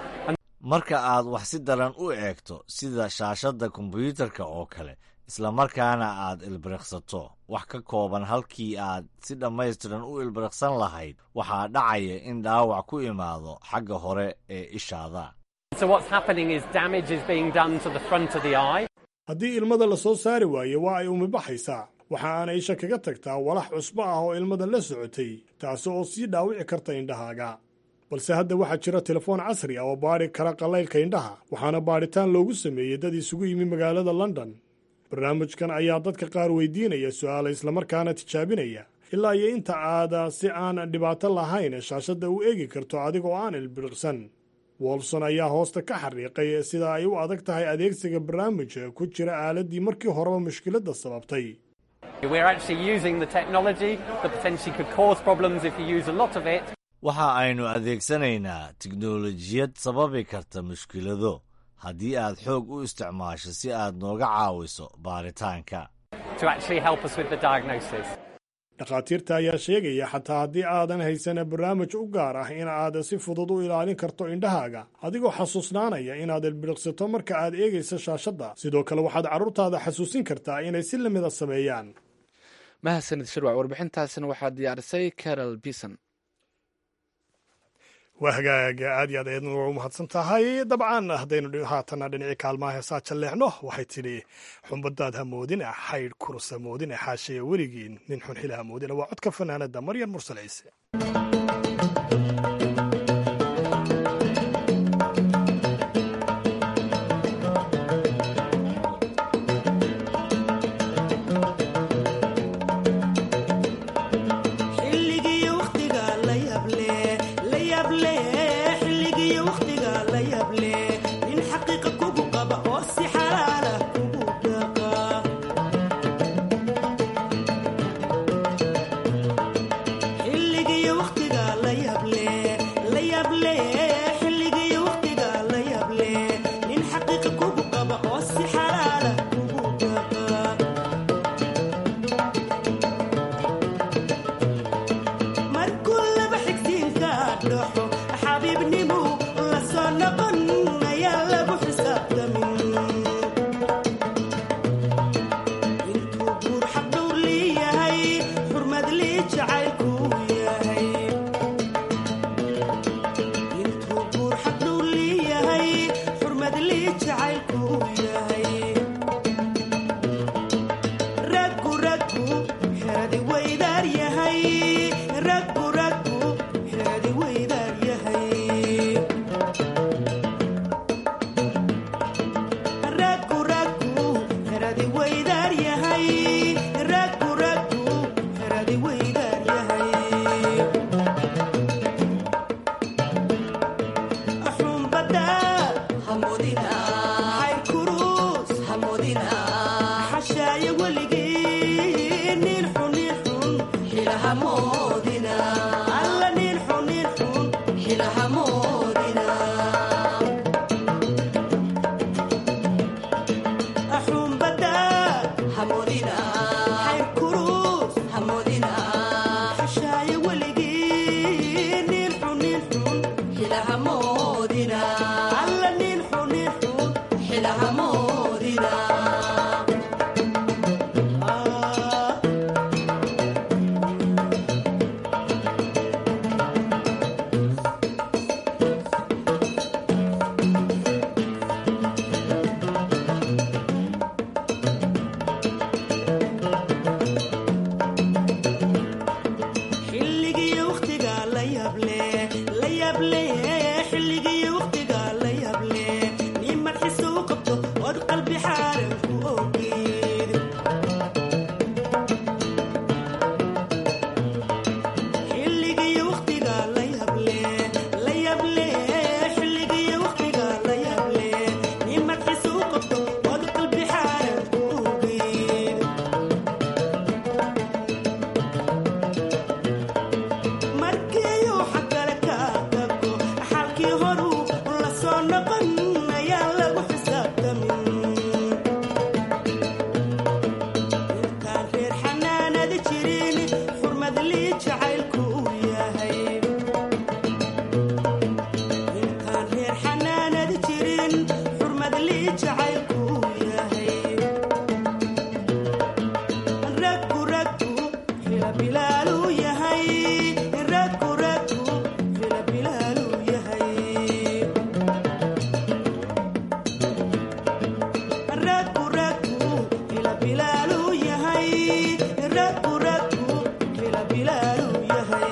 marka aad wax si daran u eegto sida shaashadda kombiyuutarka oo kale islamarkaana aad ilbiriqsato wax ka kooban halkii aad si dhammaystiran u ilbiriqsan lahayd waxaa dhacaya in dhaawac ku imaado xagga hore ee ishaada So, what's happening is damage is being done to the front of the eye. haddii ilmada la soo saari waayo waa ay umibaxaysaa waxa aana isha kaga tagtaa walax cusbo ah oo ilmada la socotay taasi oo sii dhaawici karta indhahaaga balse hadda waxaa jira telefoon casri ah oo baadhi kara qallaylka indhaha waxaana baadhitaan loogu sameeyey dad isugu yimi magaalada london barnaamijkan ayaa dadka qaar weydiinaya su'aala islamarkaana tijaabinaya ilaa iyo inta aada si aan dhibaato lahayn shaashadda u eegi karto adigoo aan ilbiriqsan wolson ayaa hoosta ka xariiqay sida ay u adag tahay adeegsiga barnaamijka ku jira aaladdii markii horeba mushkiladda sababtay We're actually using the technology that potentially could cause problems if you use a lot of it. waxa aynu adeegsanaynaa tiknolojiyad sababi karta mushkilado haddii aad xoog u isticmaasho si aad nooga caawiso baaritaanka to actually help us with the diagnosis. dhakhaatiirta ayaa sheegaya xataa haddii aadan haysan barnaamij u gaar ah in aad si fudud u ilaalin karto indhahaaga adigoo xasuusnaanaya inaad ilbiriqsato marka aad eegayso shaashadda sidoo kale waxaad carruurtaada xasuusin kartaa inay si lamida sameeyaan mahadsanid shirwac warbixintaasina waxaa diyaarisay carol bison waa hagaaga aad iyo aad ayadna waa u mahadsan tahay dabcan haddaynu haatana dhinacii kaalmaha heesaa jalleexno waxay tidhi xumbadaad hamoodine xaydh kurus hamoodine xaashaya weligiin nin xunxila hamoodine waa codka fanaanada maryan mursal ciise xilligii waqtiga la yable la yable xilligii waqtiga la yable nin xaqiiqa kugu qaba oo si xalaala kugu dhaqa xilligii waqtiga la yable la yable xilligii waqtiga la yable nin xaqiiqa kugu qaba oo si xalaala kugu dhaqa markuu laba xigsiinka dhaxo xabiibnimu la soo noqon ayaa lagu xisaabtamin intuu guur xaqdhowr leeyahay xurmad lii jacaylku yahay intuu guur xaqdhowr leeyahay xurmad lii jacaylku yahay raggu raggu xeradi weydaar yahay raggu raggu xeradi weydaar yahay raggu raggu xeradi weydaar yahay raggu raggu xeradi weydaar yahay xumbada hamudina xayr kurus hamudina xashaaya weligii nin xun nin xun xilahamoodina alla nin xun nin xun xilahamoodina xumbada hamoodina xayr kurus hamoodina xashaayo weligii nin xun nin xun xilahamoodina alla nin xun nin xun xilahamoodina xilligiyo waqtiga la yable la yable xilligiyo waqtiga la yable nin madxiisa u qabto ood qalbi xaaran ku ogid xilligiyo waqtiga la yable la yable xilligiyo waqtiga la yable nin madxiisa u qabto ood qalbi xaaran ku ogid markiiuu xagkale ka tago xalkii horuu la soo noqon ayaan lagu xisaabtamin intaan reer xanaanada jirin xurmad lii jacaylku uu yahay intaan reer xanaanada jirin xurmad lii jacaylku uu yahay raggu raggu xila bilaaluu yahay raggu raggu xila bilaaluu yahay raggu raggu xila bilaaluu yahay raggu raggu xila bilaaluu yahay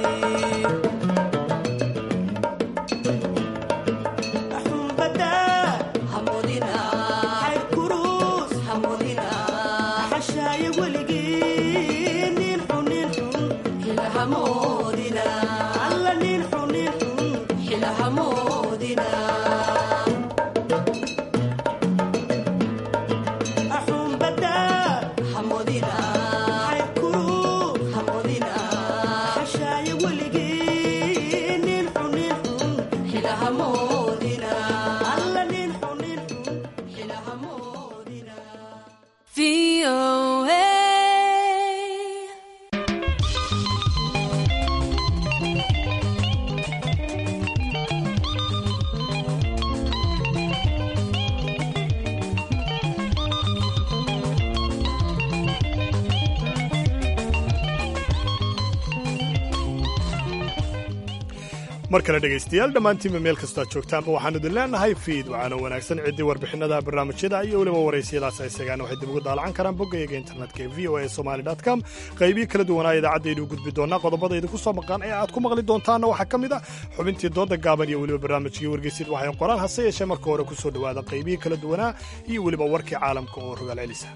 xumbada hamoodina xayr kurus hamoodina xashaayo weligii nin xun nin xun xilahamoodina alla nin xun nin xun xilahamoodina xumbada hamoodina xayr kurus hamoodina xashaayo weligii nin xun nin xun xilahamoodina alla nin xun nin xun xilahamoodina mar kale dhegaystayaal dhammaantiinba meel kastoad joogtaanba waxaan idin leenahay fiid waxaana wanaagsan ciddii warbixinada barnaamijyada iyo weliba waraysiyadaas ay segaan waxay dib ugu daalacan karaan boggayaga internetka ee v o a somali com qaybihii kala duwanaa idaacaddayduu gudbi doonaa qodobada idinku soo maqan ee aad ku maqli doontaanna waxaa ka mid ah xubintii dooda gaaban iyo weliba barnaamijkii wargeysid waxay qoraan hase yeeshee marka hore ku soo dhowaada qaybihii kala duwanaa iyo weliba warkii caalamka oo rogaal celisa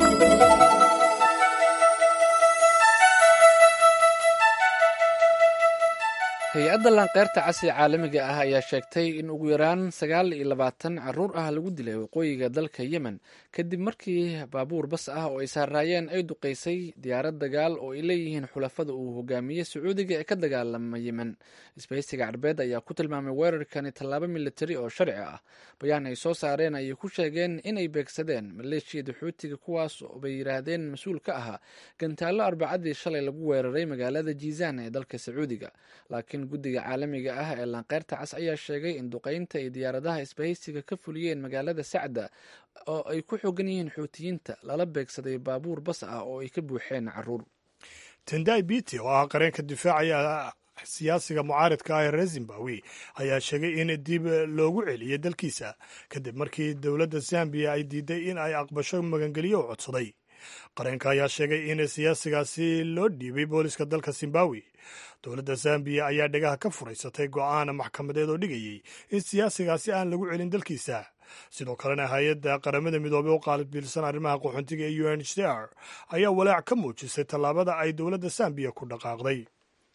hay-adda laanqeyrta casri caalamiga ah ayaa sheegtay in ugu yaraan sagaal iyo labaatan caruur ah lagu dilay waqooyiga dalka yemen kadib markii baabuur bas ah oo ay saaraayeen ay duqeysay diyaarad dagaal oo ay leeyihiin xulafada uu hogaamiyey sacuudiga ee ka dagaalama yemen isbahaysiga carbeed ayaa ku tilmaamay weerarkani tallaabo militari oo sharci ah bayaan ay soo saareen ayay ku sheegeen inay beegsadeen maleeshiyada xuutiga kuwaas bay yidhaahdeen mas-uul ka ahaa gantaallo arbacadii shalay lagu weeraray magaalada jiizaan ee dalka sacuudiga laakiin guddiga caalamiga ah ee laanqeyrta cas ayaa sheegay in duqeynta ay diyaaradaha isbahaysiga ka fuliyeen magaalada sacda oo ay ku xoogan yihiin xuutiyiinta lala beegsaday baabuur bas ah oo ay ka buuxeen caruur tendai biti oo ah qareenka difaacaya siyaasiga mucaaridka ah ee reer zimbabwe ayaa sheegay in dib loogu celiyey dalkiisa kadib markii dowladda zambiya ay diiday in ay aqbasho magangelyo u codsaday qareenka ayaa sheegay in siyaasigaasi loo dhiibay booliska dalka zimbabwe dowladda zambiya ayaa dhegaha ka furaysatay go'aan maxkamadeed oo dhigayey in siyaasigaasi aan lagu celin dalkiisa sidoo kalena hay-adda qaramada midoobey u qaalibilsan arrimaha qaxoontiga ee u n h c r ayaa walaac ka muujisay tallaabada ay dowladda zambiya ku dhaqaaqday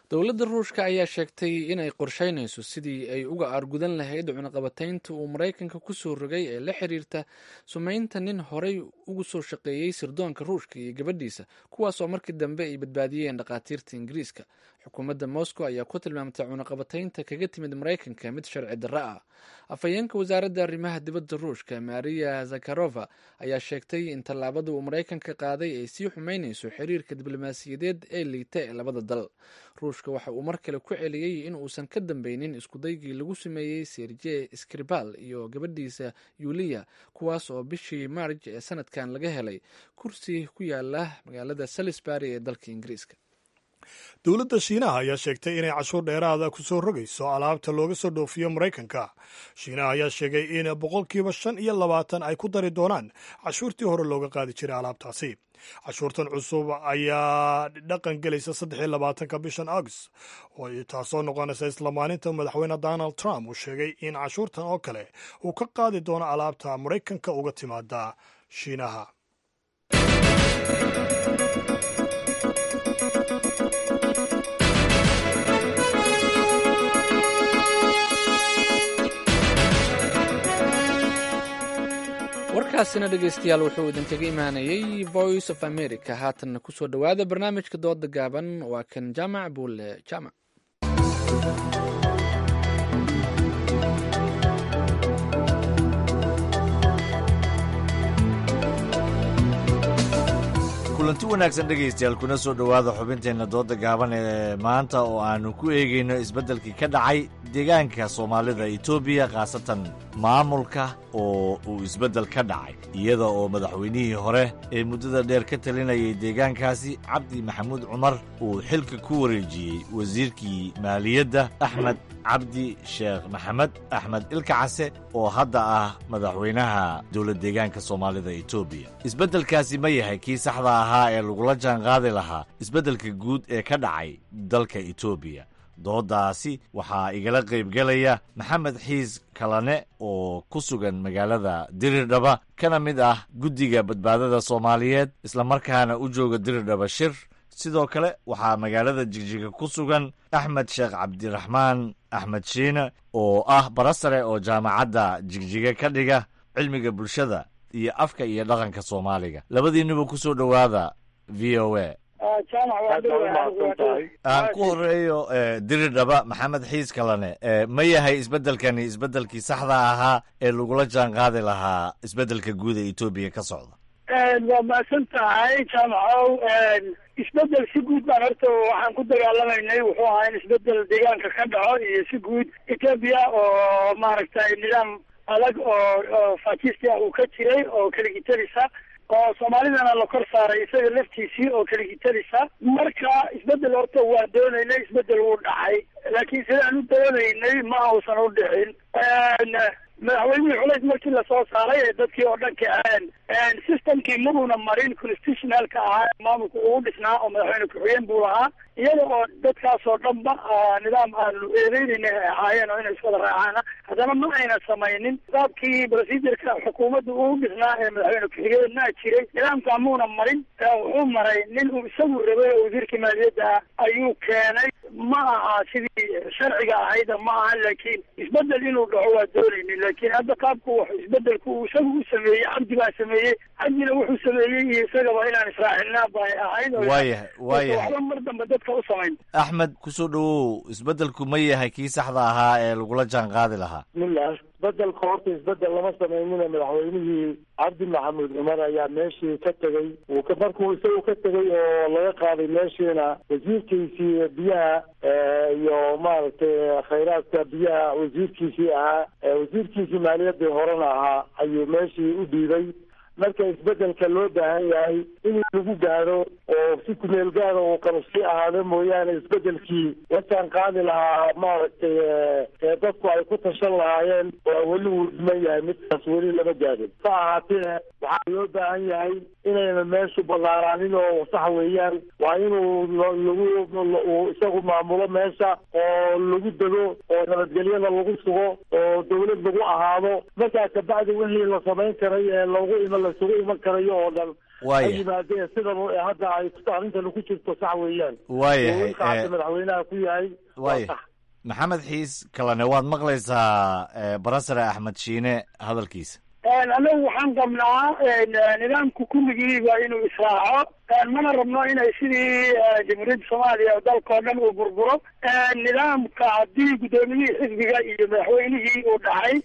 dowladda ruushka ayaa sheegtay inay qorsheynayso sidii ay uga aargudan lahayd cunaqabataynta uu maraykanka kusoo rogay ee la xiriirta sumeynta nin horey ugu soo shaqeeyey sirdoonka ruushka iyo gabadhiisa kuwaas oo markii dambe ay badbaadiyeen dhakhaatiirta ingiriiska xukuumadda moscow ayaa ku tilmaamtay cunaqabataynta kaga timid maraykanka mid sharci darro ah afhayeenka wasaaradda arrimaha dibadda ruushka maria zakharova ayaa sheegtay in tallaabada uu maraykanka qaaday ay sii xumeynayso xiriirka diblomaasiyadeed ee liita ee labada dal ruushka waxa uu mar kale ku celiyey in uusan ka dambeynin iskudaygii lagu sameeyey serje skribal iyo gabadhiisa yuliya kuwaas oo bishii maarj ee sanadkan laga helay kursi ku yaala magaalada salisbury ee dalka ingiriiska dowladda shiinaha ayaa sheegtay inay cashuur dheeraada ku soo rogayso alaabta looga soo dhoofiyo maraykanka shiinaha ayaa sheegay in boqolkiiba shan iyo labaatan ay ku dari doonaan cashuurtii hore looga qaadi jiray alaabtaasi cashuurtan cusub ayaa dhaqan gelaysa saddex iyo labaatanka bishan august taasoo noqonaysa isla maalinta madaxweyne donald trump uu sheegay in cashuurtan oo kale uu ka qaadi doono alaabta maraykanka uga timaada shiinaha warkaasina dhegeystayaal wuxuu idinkaga imaanayey voice of america haatanna kusoo dhowaada barnaamijka dooda gaaban waa kan jaamac buule jaamac kulanti wanaagsan dhegaystayaal kuna soo dhowaada xubinteenna dooda gaaban ee maanta oo aannu ku eegayno isbeddelkii ka dhacay deegaanka soomaalida etoobiya khaasatan maamulka oo uu isbeddel ka dhacay iyada oo madaxweynihii hore ee muddada dheer ka talinayay deegaankaasi cabdi maxamuud cumar uu xilka ku wareejiyey wasiirkii maaliyadda axmed cabdi sheekh maxamed axmed ilkacase oo hadda ah madaxweynaha dowlad deegaanka soomaalida etoobiya isbeddelkaasi ma yahay kii saxda ahaa ee lagula jaanqaadi lahaa isbeddelka guud ee ka dhacay dalka etoobiya doodaasi waxaa igala qaybgelaya maxamed xiis kalane oo ku sugan magaalada dirirdhaba kana mid ah guddiga badbaadada soomaaliyeed islamarkaana u jooga dirirdhaba shir sidoo kale waxaa magaalada jigjiga ku sugan axmed sheekh cabdiraxmaan axmed shiine oo ah barasare oo jaamacadda jigjiga ka dhiga cilmiga bulshada iyo afka iyo dhaqanka soomaaliga labadiinuba ku soo dhowaada v o a aan ku horeeyo diridhaba maxamed xiis kalane ma yahay isbeddelkani isbeddelkii saxda ahaa ee lagula jaan qaadi lahaa isbeddelka guud ee etoobiya ka socda waa mahadsan tahay jaamacow isbedel si guud baan horta waxaan ku dagaalamaynay wuxuu ahaa in isbedel deegaanka ka dhaco iyo si guud etoobiya oo maaragtay nidaam adag oo oo fakisti ah uu ka jiray oo keligitalisa oo soomaalidana la kor saaray isaga laftiisii oo keligitalisa marka isbedel horta waa doonaynay isbedel wuu dhacay laakiin sidaan u doonaynay ma uusan u dhicin madaxweynihii culays markii lasoo saaray ee dadkii oo dhan kaceen systemkii mabuuna marin constitutionalka ahaa maamulka ugu dhisnaa oo madaxweyne ku-xigeen buu lahaa iyada oo dadkaas oo dhanba nidaam aanu eedeynayna ay ahaayeen oo inay iswada raacaana haddana ma ayna samaynin nidaamkii procedureka xukuumadda ugu dhisnaa ee madaxweyne ku-xigeenna jiray nidaamkaa muuna marin wuxuu maray nin uu isagu rabay oo wasiirkii maaliyadda ah ayuu keenay ma aha sidii sharciga ahayda ma aha laakiin isbedel inuu dhaco waa doonaynin laakiin hadda qaabku wax isbedelku uu isagu u sameeyey cabdi baa sameeyey cabdina wuxuu sameeyey iyo isagaba inaan israacinaa bay ahayd waayahay waayahay waxba mar dambe dadka u samayn axmed kusoo dhowow isbeddelku ma yahay kii saxda ahaa ee lagula jaan qaadi lahaa bismillah isbedelka horta isbedel lama samaynina madaxweynihii cabdi maxamuud cumar ayaa meeshii ka tegey uu ka markuu isagu ka tegey oo laga qaaday meeshiina wasiirkiisii biyaha iyo maaragtay khayraadka biyaha wasiirkiisii ahaa wasiirkiisii maaliyaddii horena ahaa ayuu meeshii u dhiibay marka isbedelka loo baahan yahay in lagu gaadho oo si kumeel gaada uu qabsi ahaado mooyaane isbedelkii wataan qaadi lahaa maaragtay ee dadku ay ku tashan lahaayeen waa weli wuu dhiman yahay midkaas weli lama gaadhin sa ahaatee waxaa loo baahan yahay inayna meeshu ballaaraanin oo sax weeyaan waa inuu lagu isagu maamulo meesha oo lagu dego oo nabadgelyada lagu sugo oo dawlad lagu ahaado markaa kabacdi wixii la samayn karay ee lagu ima lasugu iman karayo oo dhan Waaya. ha yimaadeen sidan u- hadda ay arrintan ku jirto sax weeyaan Waayahay, oo wiilkaasi eh, madaxweynaha ku yahay waa waaya sax maxamed xiis kalene waad maqlaysaa eh, barasare axmed shiine hadalkiisa anagu waxaan qabnaa nidaamka kulligiiba inuu israaco mana rabno inay sidii jamhuuriyadda soomaaliya dalkao dhan uu burburo nidaamka haddii guddoomiyihii xisbiga iyo madaxweynihii uu dhacay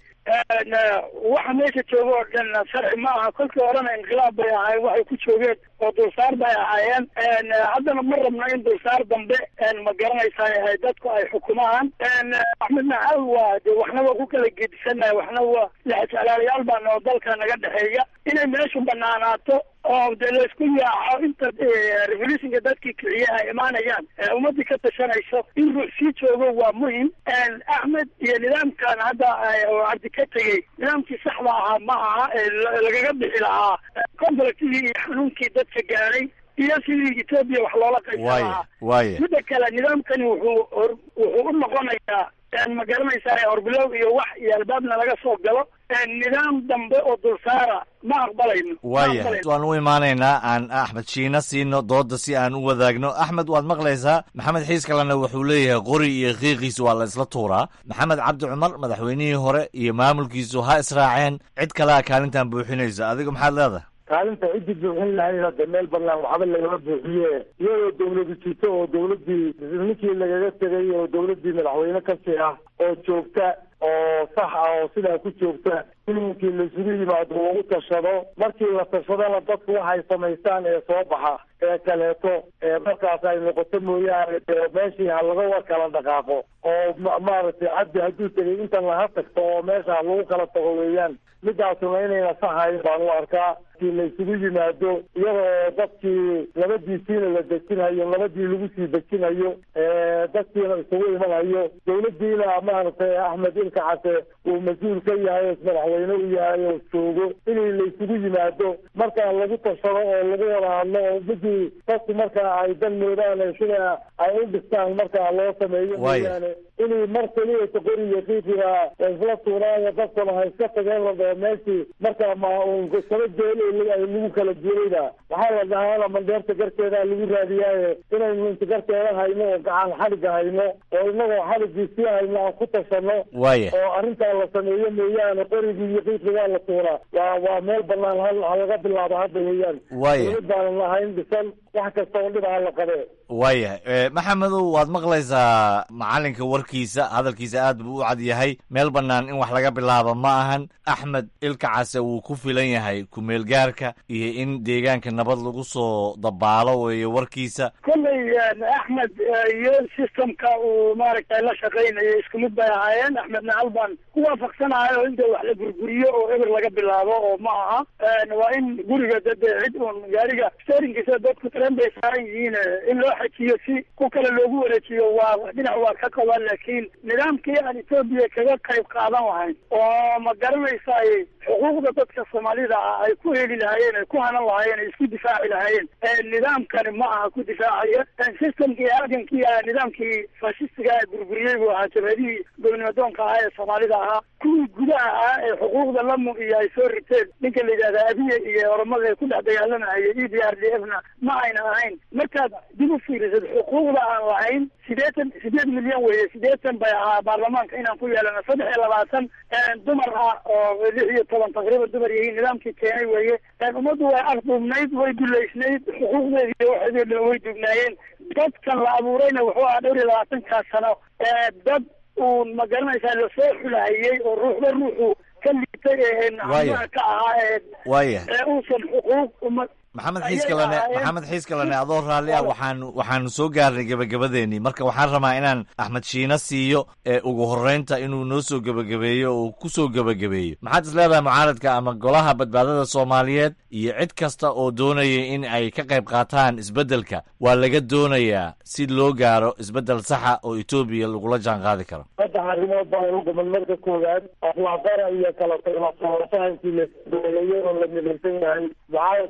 waxa meesha jooga oo dhan sharci ma aha kolkii horena inqilaab bay ahaayeen waxay ku joogeen oo dulsaar bay ahaayeen haddana ma rabno in dulsaar dambe ma garanaysaa dadku ay xukumaan axmed nacaw waa de waxna waa ku kala gedisannahay waxna waa lexjeclaalayaal baa noo dalka naga dhexeeya inay meeshu banaanaato oo de laysku yaaco inta revolutionka dadkii kiciye ay imaanayaan ummadii ka tashanayso in ruux sii joogo waa muhim axmed iyo nidaamkan hadda oo cabdi ka tegey nidaamkii saxda ahaa ma aha lagaga bixi lahaa conflictigii iyo xanuunkii dadka gaadhay iyo sidii etoobiya wax loola qaysan waaya lahaa waaya midda kale nidaamkani wuxuu hor wuxuu u noqonayaa ma garanaysaa horbilow iyo wax iyo albaabna laga soo galo nidaam dambe oo dulsaara ma aqbalayno ma waaya aqbalayno. waan u imaanaynaa aan axmed shiina siino dooda si aan u wadaagno axmed waad maqlaysaa maxamed xiis kalena wuxuu leeyahay qori iyo qiiqiisu waa la isla tuuraa maxamed cabdi cumar madaxweynihii hore iyo maamulkiisu ha israaceen cid kalea kaalintan buuxinaysa adigu maxaad leedahay kaalinta ciddii buuxin lahayd hadda meel banaan waxba lagama buuxiye iyadoo dawladu jirto oo dawladdii ninkii lagaga tegay oo dawladdii madaxweyne kasii ah oo joogta oo sax ah oo sidaa ku joogta ilinkii laisugu yimaado lagu tashado markii la tashadana dadku waxay samaystaan ee soo baxa ee kaleeto ee markaas ay noqoto mooyaane dee meeshii ha laga kala dhaqaaqo oo ma- maaragtay cabdi hadduu tegay intan laha tagto oo meesha ha lagu kala tago weeyaan midaasuna inayna saxayn baan u arkaa kii la isugu yimaado iyadoo dadkii labadiisiina la dejinayo labadii lagu sii dejinayo dadkiina isugu imanayo dawladdiina maaragtay axmed ilka case uu mas-uul ka yahay oo madaxweyne u yahay oo joogo inay la isugu yimaado markaa lagu tashado oo lagu wada hadlo oo midii dadku markaa ay dan moodaan sida ay u dhistaan markaa loo sameeyo Waaya. mooyaane inay mar keliya qori iyo qiiqiga isla tuuraayo dadkuna ha iska tageen la dhaho meeshii markaa ma uun kala jeeli ay lagu kala jeedayda waxaa la dhahaa mandheerta garteeda lagu raadiyaaye inaynu inta garteeda hayno oo gacan xaliga hayno oo inagoo xaligii sii hayno aan ku tashano Waaya. oo arrintaa la sameeyo mooyaane qorigii iyo qiiqigaa la tuuraa waa waa meel banaan hal ha laga bilaabo hadda weeyaan Waaya. dawlad baanan lahayn dhisan wax kasta oo dhib ha la qabee waaya eh, maxamedow waad maqlaysaa macalinka warkiisa hadalkiisa aad buu u cad yahay meel bannaan in wax laga bilaabo ma ahan axmed ilka case wuu ku filan yahay ku-meelgaarka iyo in deegaanka nabad lagu soo dabaalo weeye warkiisa kolley axmed iyo systemka uu maaragtay la shaqaynayo isku mid bay ahaayeen axmedna halbaan ku waafaqsanahay oo inta wax la burburiyo oo eber laga bilaabo oo ma aha waa in guriga dad cid uun gaariga steerinkiisa dadku tren bay saaran yihiin in loo xajiyo si ku kale loogu wareejiyo waa dhinac waa ka qabaan laakiin nidaamkii aan etoobiya kaga qayb qaadan lahayn oo ma garanaysaay xuquuqda dadka soomaalida ah ay ku heli lahaayeen ay ku hanan lahaayeen ay isku difaaci lahaayeen nidaamkani ma aha ku difaacaya systemkii halgankii ah nidaamkii fashistiga ee burburiyey buu ahaa jabhadihii gobnimadoonka ahaa ee soomaalida ahaa kuwii gudaha ah ee xuquuqda lamu iyo ay soo riteen ninka la yidhahda abiye iyo oromada ee ku dhex dagaalamahaya e d r d f na ma ayna ahayn markaad dib u fiirisad xuquuqda aan lahayn sideetan sideed milyan weeye sideetan bay ahaa baarlamaanka inaan ku yeelano saddex iyo labaatan dumar ah oo lix iyo toban taqriiban dumar yihiin nidaamkii keenay weeye ummaddu way afduubnayd way duleysnayd xuquuqdeedi iyo waxeedii dhan way dugnaayeen dadkan la abuurayna wuxuu ahaa dhowr iyo labaatankaa sano dad uun ma garanaysaa lasoo xulahayey oo ruuxba ruuxu ka liitay ee Waaya. nacamaha ka ahaa ee waaya ee uusan xuquuq uma maxamed ayay xiiskalane ahaayeen. maxamed xiiskalane adoo raalli ah waxaanu waxaanu soo gaarnay gebagabadeenii marka waxaan rabaa inaan axmed shiina siiyo ee ugu horreynta inuu noo soo gebagabeeyo oo ku soo gebagabeeyo maxaad is leedahay mucaaradka ama golaha badbaadada soomaaliyeed iyo cid kasta oo doonaya in ay ka qayb qaataan isbeddelka waa laga doonayaa si loo gaaro isbeddel saxa oo etoobiya lagula jaan qaadi karo saddex arrimood baan u guman marka koowaad aflaaqara iyo kala taglafahantii la doolayo oo la midaysan yahay mucaaradku iyagoo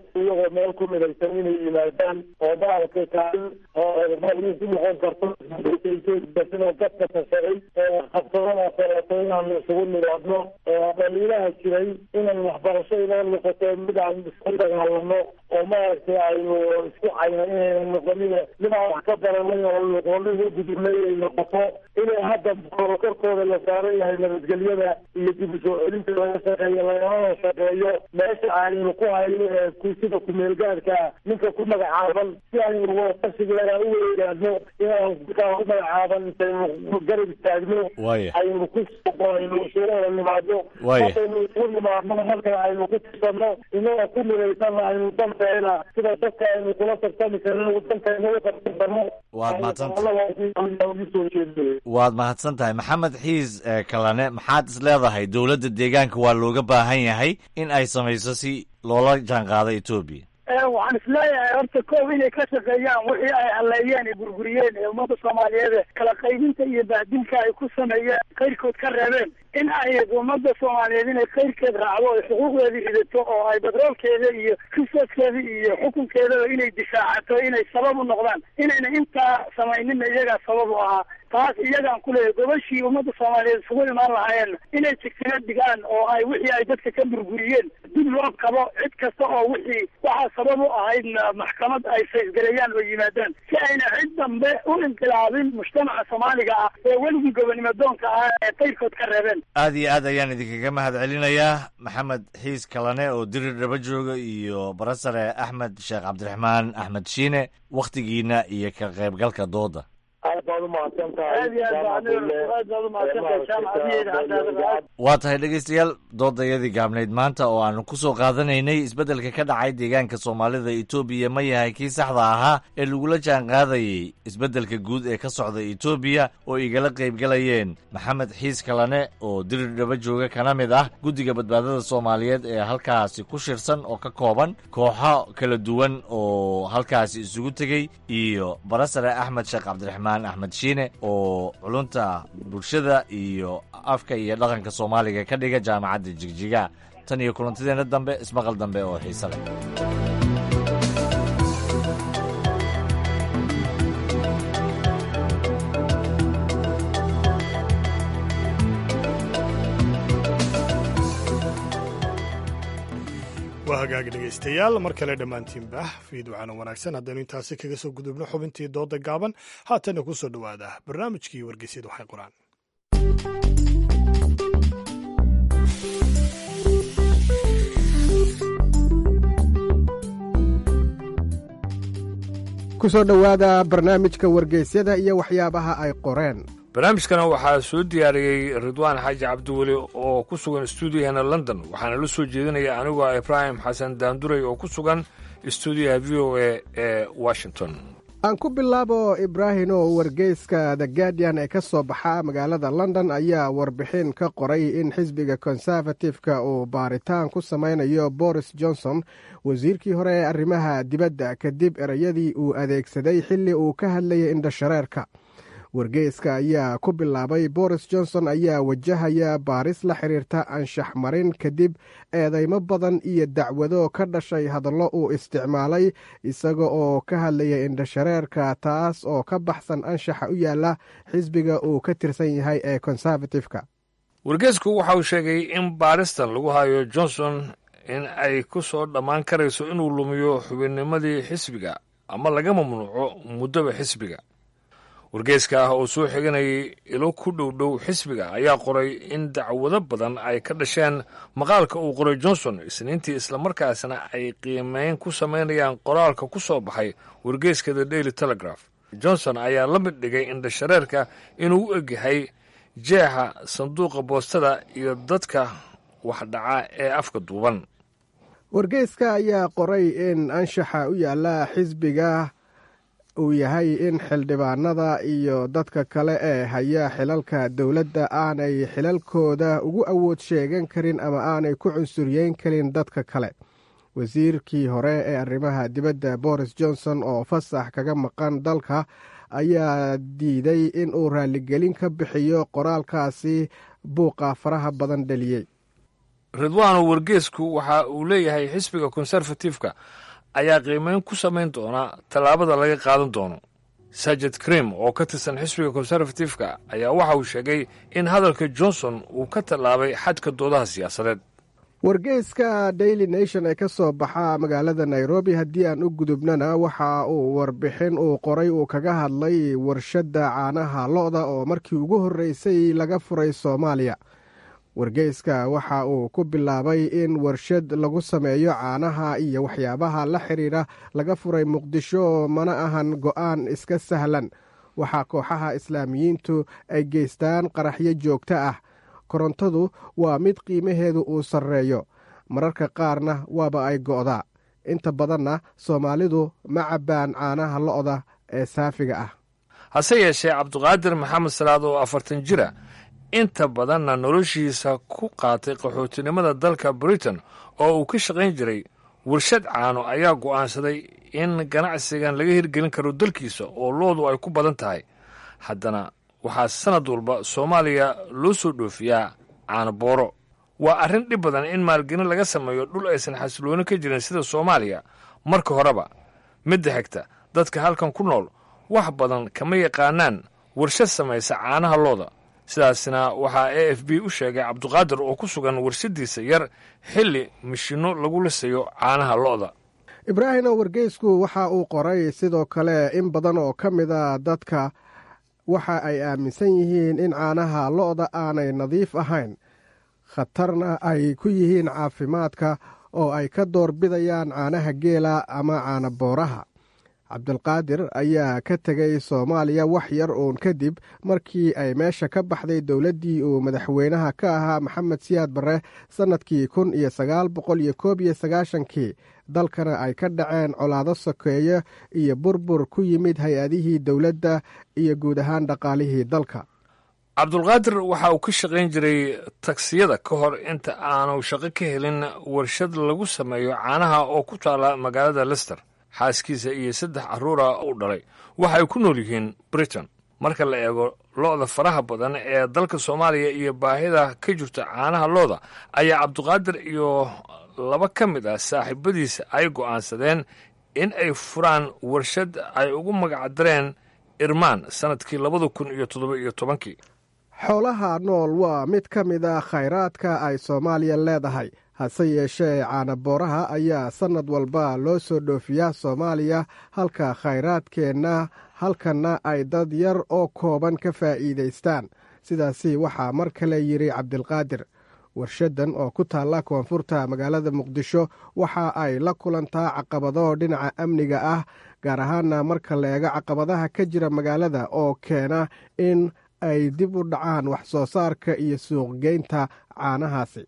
meel ku midaysan inay yimaadaan oo maaragtay kaalin ku noqon karto sidoo dadka tashaday qabsadada kaleeto inaanu isugu nimaadno dhaliilaha jiray inay waxbarasho inoo noqoto mid aan isku dagaalano oo maaragtay aynu isku cayna inayna noqonin mid aan wax ka baranay oo noqonin u gudubnay ay noqoto inay hadda korkooda la saaran yahay nabadgelyada iyo dib u soo celinta laga shaqeeyo lagamana shaqeeyo meesha aynu ku hayno ee sida kumeelgaadka ninka ku magacaaban si aynu waqasigeeda u weegaadno inaan kaa ku magacaaban intaynu garab istaagno Waaya. aynu ku aynu isugu nimaadno Waaya. markaynu isugu nimaadno marka aynu ku tirsanno inaga ku midaysanna aynu danteena sida dadka aynu kula tartami karno dantayna u tartankarno Waad mahadsantahay. mahadsantahay waad mahadsan tahay maxamed xiis eh, kalane maxaad is leedahay dowladda deegaanka waa looga baahan yahay in ay samayso si loola jaanqaado etoobiya waxaan isleeyahay horta koob inay ka shaqeeyaan wixii ay halleeyeen ee burburiyeen ee ummadda soomaaliyeed ee kala qaybinta iyo bahdilka ay ku sameeyeen kayrkood ka reebeen in ay ummadda soomaaliyeed inay kayrkeed raacdo ay xuquuqdeedii ridato oo ay badroolkeeda iyo risooskeeda iyo xukunkeedaba inay difaacato inay sabab u noqdaan inayna intaa samayninna iyagaa sabab u ahaa taas iyagaan ku leeyahay gobashii ummadda soomaaliyeed isugu imaan lahaayeen inay jigtino dhigaan oo ay wixii ay dadka ka burburiyeen dib loo qabo cid kasta oo wixii waxaa sabab u ahaydna maxkamad ay faysgareeyaan oo yimaadaan si ayna cid dambe u inqilaabin mujtamaca soomaaliga ah ee weligii gobonimo doonka ah ee qayrkood ka reebeen aad iyo aad ayaan idinkaga mahad celinayaa maxamed xiis kalane oo dirir dhaba jooga iyo barasare axmed sheekh cabdiraxmaan axmed shiine wakhtigiina iyo ka qaybgalka dooda aad baad umahadsan tahay aad iyo aad baa aniga aad baad umahadsantahay jaamacadiyeeda cadaalad waa tahay dhegaystayaal doodayadii gaabnayd maanta oo aanu ku soo qaadanaynay isbeddelka ka dhacay deegaanka soomaalida etoobiya ma yahay kii saxda ahaa ee lagula jaan qaadayey isbeddelka guud ee ka socda etoobiya oo igala qaybgalayeen maxamed xiis kalane oo dirir dhaba jooga kana mid ah guddiga badbaadada soomaaliyeed ee halkaasi ku shirsan oo ka kooban kooxo kala duwan oo halkaasi isugu tegey iyo barasare axmed sheekh cabdiraxmaan axmed shiine oo culunta bulshada iyo afka iyo dhaqanka soomaaliga ka dhiga jaamacadda jigjiga tan iyo kulantideena dambe ismaqal dambe oo xiise leh waa hagaag dhegaystayaal mar kale dhammaantiinba fiidwacana wanaagsan haddaynu intaasi kaga soo gudubno xubintii dooda gaaban haatana ku soo dhowaada barnaamijkii wargeysyadu waxay qoraan ku soo dhowaada barnaamijka wargeysyada iyo waxyaabaha ay qoreen barnaamijkana waxaa soo diyaariyey ridwaan xaaji cabdiweli oo ku sugan stuudiyaheena london waxaana la soo jeedinaya anigoo ah ibraahim xasan daanduray oo ku sugan stuudiyaha v o a ee washington aan ku bilaabo ibraahino wargeyska the guardian ee ka soo baxa magaalada london ayaa warbixin ka qoray in xisbiga konservatifeka uu baaritaan ku samaynayo boris johnson wasiirkii hore ee arrimaha dibadda kadib ereyadii uu adeegsaday xilli uu ka hadlayay indhashareerka wargeyska ayaa ku bilaabay boris johnson ayaa wajahaya baaris la xiriirta anshax marin kadib eedeymo badan iyo dacwado ka dhashay hadallo uu isticmaalay isaga oo ka hadlaya indhashareerka taas oo ka baxsan anshaxa u yaala xisbiga uu ka tirsan yahay ee konservatifeka wargeysku waxa uu sheegay in baaristan lagu hayo johnson in ay ku soo dhammaan karayso inuu lumiyo xubinnimadii xisbiga ama laga mamnuuco muddoba xisbiga wargeyska ah oo soo xiganayay ilo ku dhow dhow xisbiga ayaa qoray in dacwado badan ay ka dhasheen maqaalka uu qoray johnson isniintii islamarkaasna ay qiimeyn ku samaynayaan qoraalka ku soo baxay wargeyska the daily telegraph johnson ayaa la mid dhigay indhashareerka inuu u egyahay jeexa sanduuqa boostada iyo dadka wax dhaca ee afka duuban wargeyska ayaa qoray in anshaxa u yaala xisbiga uu yahay in xildhibaanada iyo dadka kale ee haya xilalka dowladda aanay xilalkooda ugu awood sheegan karin ama aanay ku cunsuryeyn karin dadka kale wasiirkii hore ee arrimaha dibadda boris johnson oo fasax kaga maqan dalka ayaa diiday in uu raaligelin ka bixiyo qoraalkaasi buuqa faraha badan dhaliyey ridwaano wargeesku waxa uu leeyahay xisbiga konserfatifka ayaa qiimeyn ku samayn doona tallaabada laga qaadan doono sajid krim oo ka tirsan xisbiga konservatifka ayaa waxa uu sheegay in hadalka johnson uu ka tallaabay xadka doodaha siyaasadeed wargeyska daily nation ee ka soo baxa magaalada nairobi haddii aan u gudubnana waxa uu warbixin uu qoray uu kaga hadlay warshadda caanaha lo-da oo markii ugu horreysay laga furay soomaaliya wargeyska waxa uu ku bilaabay in warshad lagu sameeyo caanaha iyo waxyaabaha la xidhiidha laga furay muqdisho mana ahan go'aan iska sahlan waxaa kooxaha islaamiyiintu ay geystaan qaraxyo joogto ah korontadu waa mid qiimaheedu uu sarreeyo mararka qaarna waaba ay go'daa inta badanna soomaalidu ma cabbaan caanaha lo'da ee saafiga ah hase yeeshee cabduqaadir maxamed salaad oo afartan jira inta badanna noloshiisa ku qaatay qaxootinimada dalka britain oo uu ka shaqayn jiray warshad caano ayaa go'aansaday in ganacsigan laga hirgelin karo dalkiisa oo loodu ay ku badan tahay haddana waxaa sannad walba soomaaliya loo soo dhoofiyaa caanobooro waa arrin dhib badan in maalgelin laga sameeyo dhul aysan xasilooni ka jirin sida soomaaliya marka horeba midda xigta dadka halkan ku nool wax badan kama yaqaanaan warshad samaysa caanaha looda sidaasna waxaa a f b u sheegay cabduqaadir oo ku sugan warshaddiisa yar xilli mishinno lagu lisayo caanaha lo'da ibraahimo wargeysku waxa uu qoray sidoo kale in badan oo ka mida dadka waxa ay aaminsan yihiin in caanaha lo'da aanay nadiif ahayn khatarna ay ku yihiin caafimaadka oo ay ka doorbidayaan caanaha geela ama caana booraha cabdulqaadir ayaa ka tegay soomaaliya wax yar uun kadib markii ay meesha ka baxday dowladdii uu madaxweynaha ka ahaa maxamed siyaad barre sannadkii kun iyo sagaal boqol iyo koob iyo sagaashankii dalkana ay ka dhaceen colaado sokeeye iyo burbur ku yimid hay-adihii dowladda iyo guud ahaan dhaqaalihii dalka cabdulqaadir waxa uu ka shaqayn jiray tagsiyada ka hor inta aanu shaqo ka helin warshad lagu sameeyo caanaha oo ku taala magaalada lester xaaskiisa iyo saddex carruura u dhalay waxa ay ku nool yihiin britain marka la eego lo'da faraha badan ee dalka soomaaliya iyo baahida ka jirta caanaha looda ayaa cabduqaadir iyo laba ka mid ah saaxiibadiisa ay go'aansadeen in ay furaan warshad ay ugu magacdareen irmaan sannadkii labada kun iyo toddoba iyo tobankii xoolaha nool waa mid ka mid a khayraadka ay soomaaliya leedahay hase yeeshee caanabooraha ayaa sannad walba loo soo dhoofiyaa soomaaliya halka khayraadkeenna halkanna ay dad yar oo kooban ka faa'iidaystaan sidaasi waxaa mar kale yidhi cabdilqaadir warshaddan oo ku taalla koonfurta magaalada muqdisho waxa ay la kulantaa caqabado dhinaca amniga ah gaar ahaana marka la eego caqabadaha ka jira magaalada oo keena in ay dib u dhacaan wax soo saarka iyo suuqgeynta caanahaasi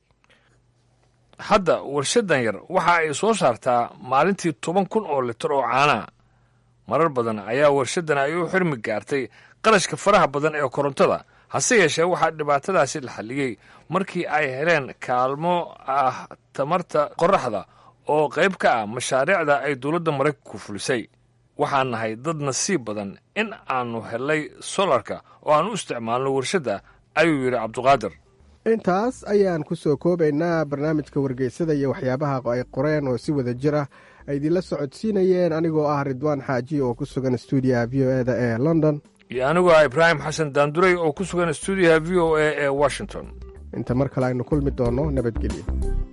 hadda warshaddan yar waxa ay soo saartaa maalintii toban kun oo litar oo caanaha marar badan ayaa warshaddan ay u xirmi gaartay qarashka faraha badan ee korontada hase yeeshee waxaa dhibaatadaasi la xalliyey markii ay heleen kaalmo ah tamarta qorraxda oo qayb ka ah mashaariicda ay dowladda maraykanku fulisay waxaan nahay dad nasiib badan in aannu hellay solarka oo aan u isticmaalno warshadda ayuu yidhi cabduqaadir intaas ayaan ku soo koobaynaa barnaamijka wargeysada iyo waxyaabaha ay qoreen oo si wada jir ah ay idinla socodsiinayeen anigoo ah ridwaan xaaji oo ku sugan stuudiyaha v o eda ee london iyo anigoo ah ibraahim xasan daanduray oo ku sugan stuudiyaha v o a ee washington inta mar kale aynu kulmi doonno nabadgelyo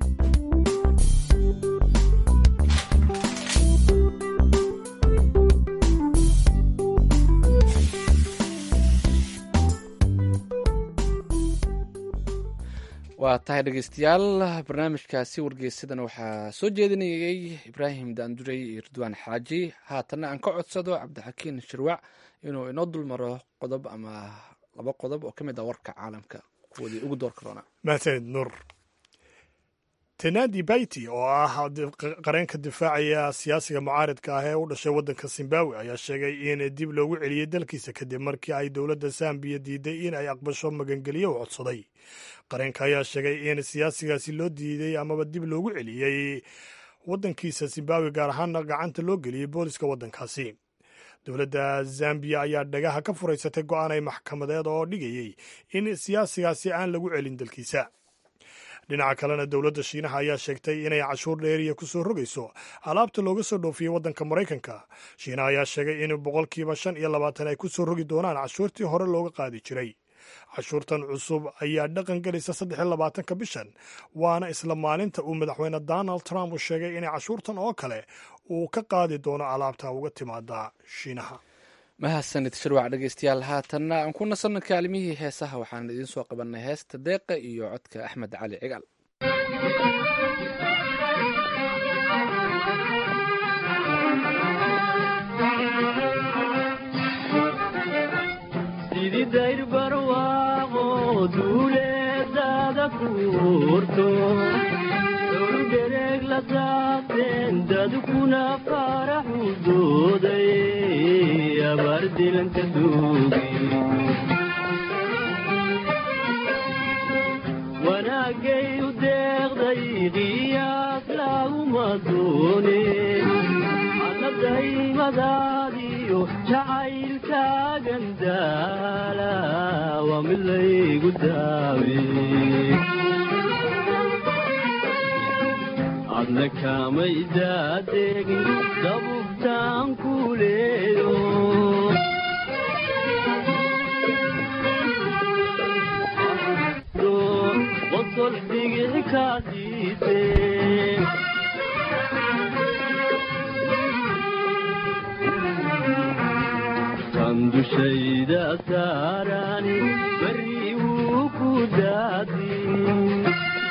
waa tahay dhegeystayaal barnaamijkaasi wargeysadan waxaa soo jeedinayay ibraahim daanduray iyo ridwaan xaaji haatanna aan ka codsado cabdixakiin shirwac inuu inoo dulmaro qodob ama laba qodob oo ka mid ah warka caalamka kuwoodii ugu door karoona mahadsanid nur tenadi bayti oo ah qareenka difaacaya siyaasiga mucaaridka ah ee u dhashay waddanka zimbabwe ayaa sheegay in dib loogu celiyey dalkiisa kadib markii ay dowladda zambiya diiday in ay aqbasho magangeliyo u codsaday qareenka ayaa sheegay in siyaasigaasi loo diiday amaba dib loogu celiyey waddankiisa zimbabwe gaar ahaana gacanta loo geliyey booliska waddankaasi dowladda zambiya ayaa dhagaha ka furaysatay go'aan ay maxkamadeed oo dhigayey in siyaasigaasi aan lagu celin dalkiisa dhinaca kalena dowladda shiinaha ayaa sheegtay inay cashuur dheeriya ku soo rogayso alaabta looga soo dhoofiyey waddanka maraykanka shiinaha ayaa sheegay in boqolkiiba shan iyo labaatan ay ku soo rogi doonaan cashuurtii hore looga qaadi jiray cashuurtan cusub ayaa dhaqan gelaysa saddex iyo labaatanka bishan waana isla maalinta uu madaxweyne donald trump uu sheegay inay cashuurtan oo kale uu ka qaadi doono alaabta uga timaada shiinaha mahadsanid shirwac dhegeystayaal haatanna aan ku nasanno kaalimihii heesaha waxaan idiin soo qabanay heesta deeqa iyo codka axmed cali cigaal sidii dayr barwaaqo duuleedada kuurto dhowr dereeg la daabteen dadkuna faraxu dooday abaar dilanka duugi wanaagay u deeqday qiyaas laguma doonin annadaymadaadiyo jacaylkaagan daala waa mid laygu daawe adna kamay daadegin dabubtaan ku leeyo qosol dhigic kaasiise kan dushayda saarani bari wuu ku daadin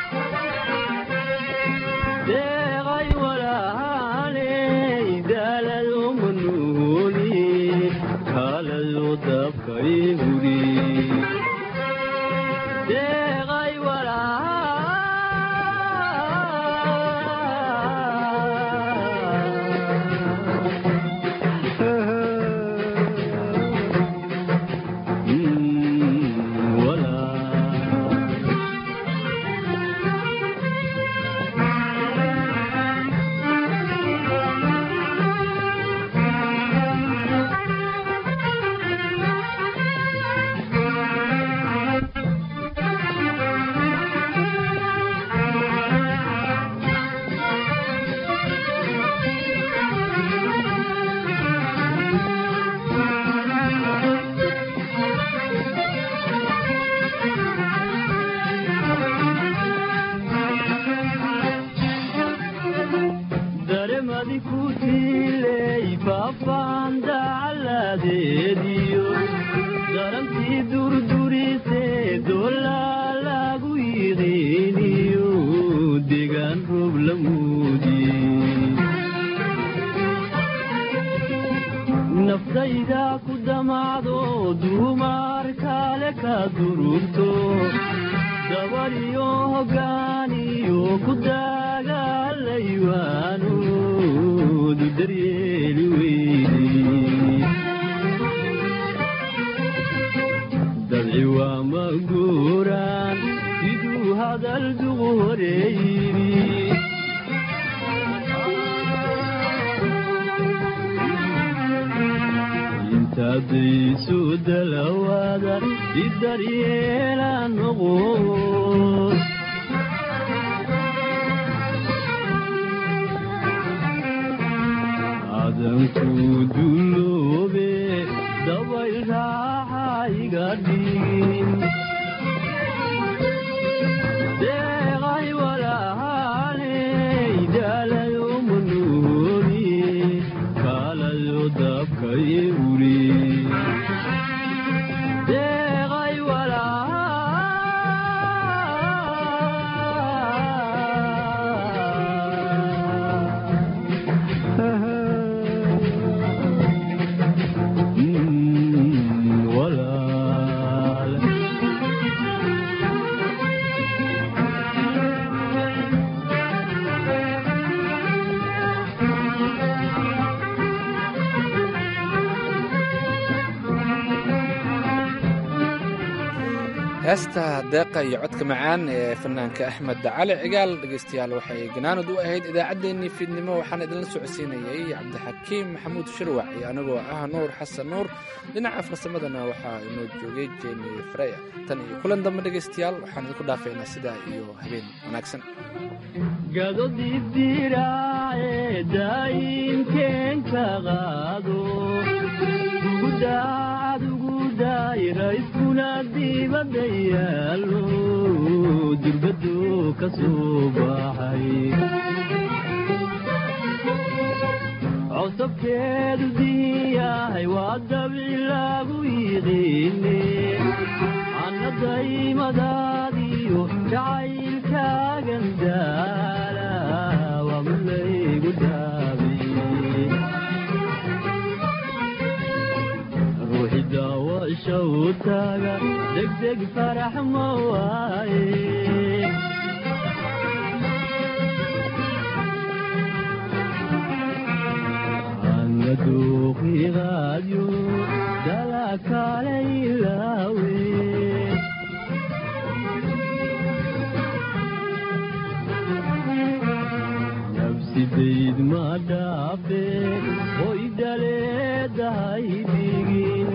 deeqay walaaley daalado manuuni kaalado dabkay huri deeqay daremadi ku tiiley faafaan dacaladeediyo darantii durdurisee doolaa lagu yiqiiniyo degaan roob la muudi naftayda ku damacdo duumar kale ka durugto dabariyo hogaaniyo ku dagaalaywaanoodu daryeeli weydi dabci waa ma guuraan siduu hadal duqu horeeyidi intaadaysu dalawaada idaryeela noqo adanku duloobe dabayl raaxa iga dhigin deeqay walaaley daalayo manuuni kaalayo dabkay uri deeqay walaal heesta deeqa iyo codka macaan ee fanaanka axmed cali cigaal dhegaystayaal waxay ganaanad u ahayd idaacaddeenii fiidnimo waxaan idinla socodsiinayay cabdixakiim maxamuud shirwac iyo anigoo ah nuur xasan nuur dhinaca farsamadana waxaa inoo joogay jemi freya tan iyo kulan dambe dhegaystayaal waxaan idinku dhaafaynaa sidaa iyo habeen wanaagsan gadodibdiraace daayimkeenka qaado gudacad ugu daayirayskuna dibadda yaalo dirbado ka soo baxay cosabkeedu diyahay waa dabici lagu yiqiine annadaymadaadiyo jacaylkaagan daala waa malaygu daabiye ruuxi daawasha u taaga degdeg farax ma waaye angaduuqiiqaadyo dalakaalayilaawe nafsidayd ma dhaafe oy daleedahay digin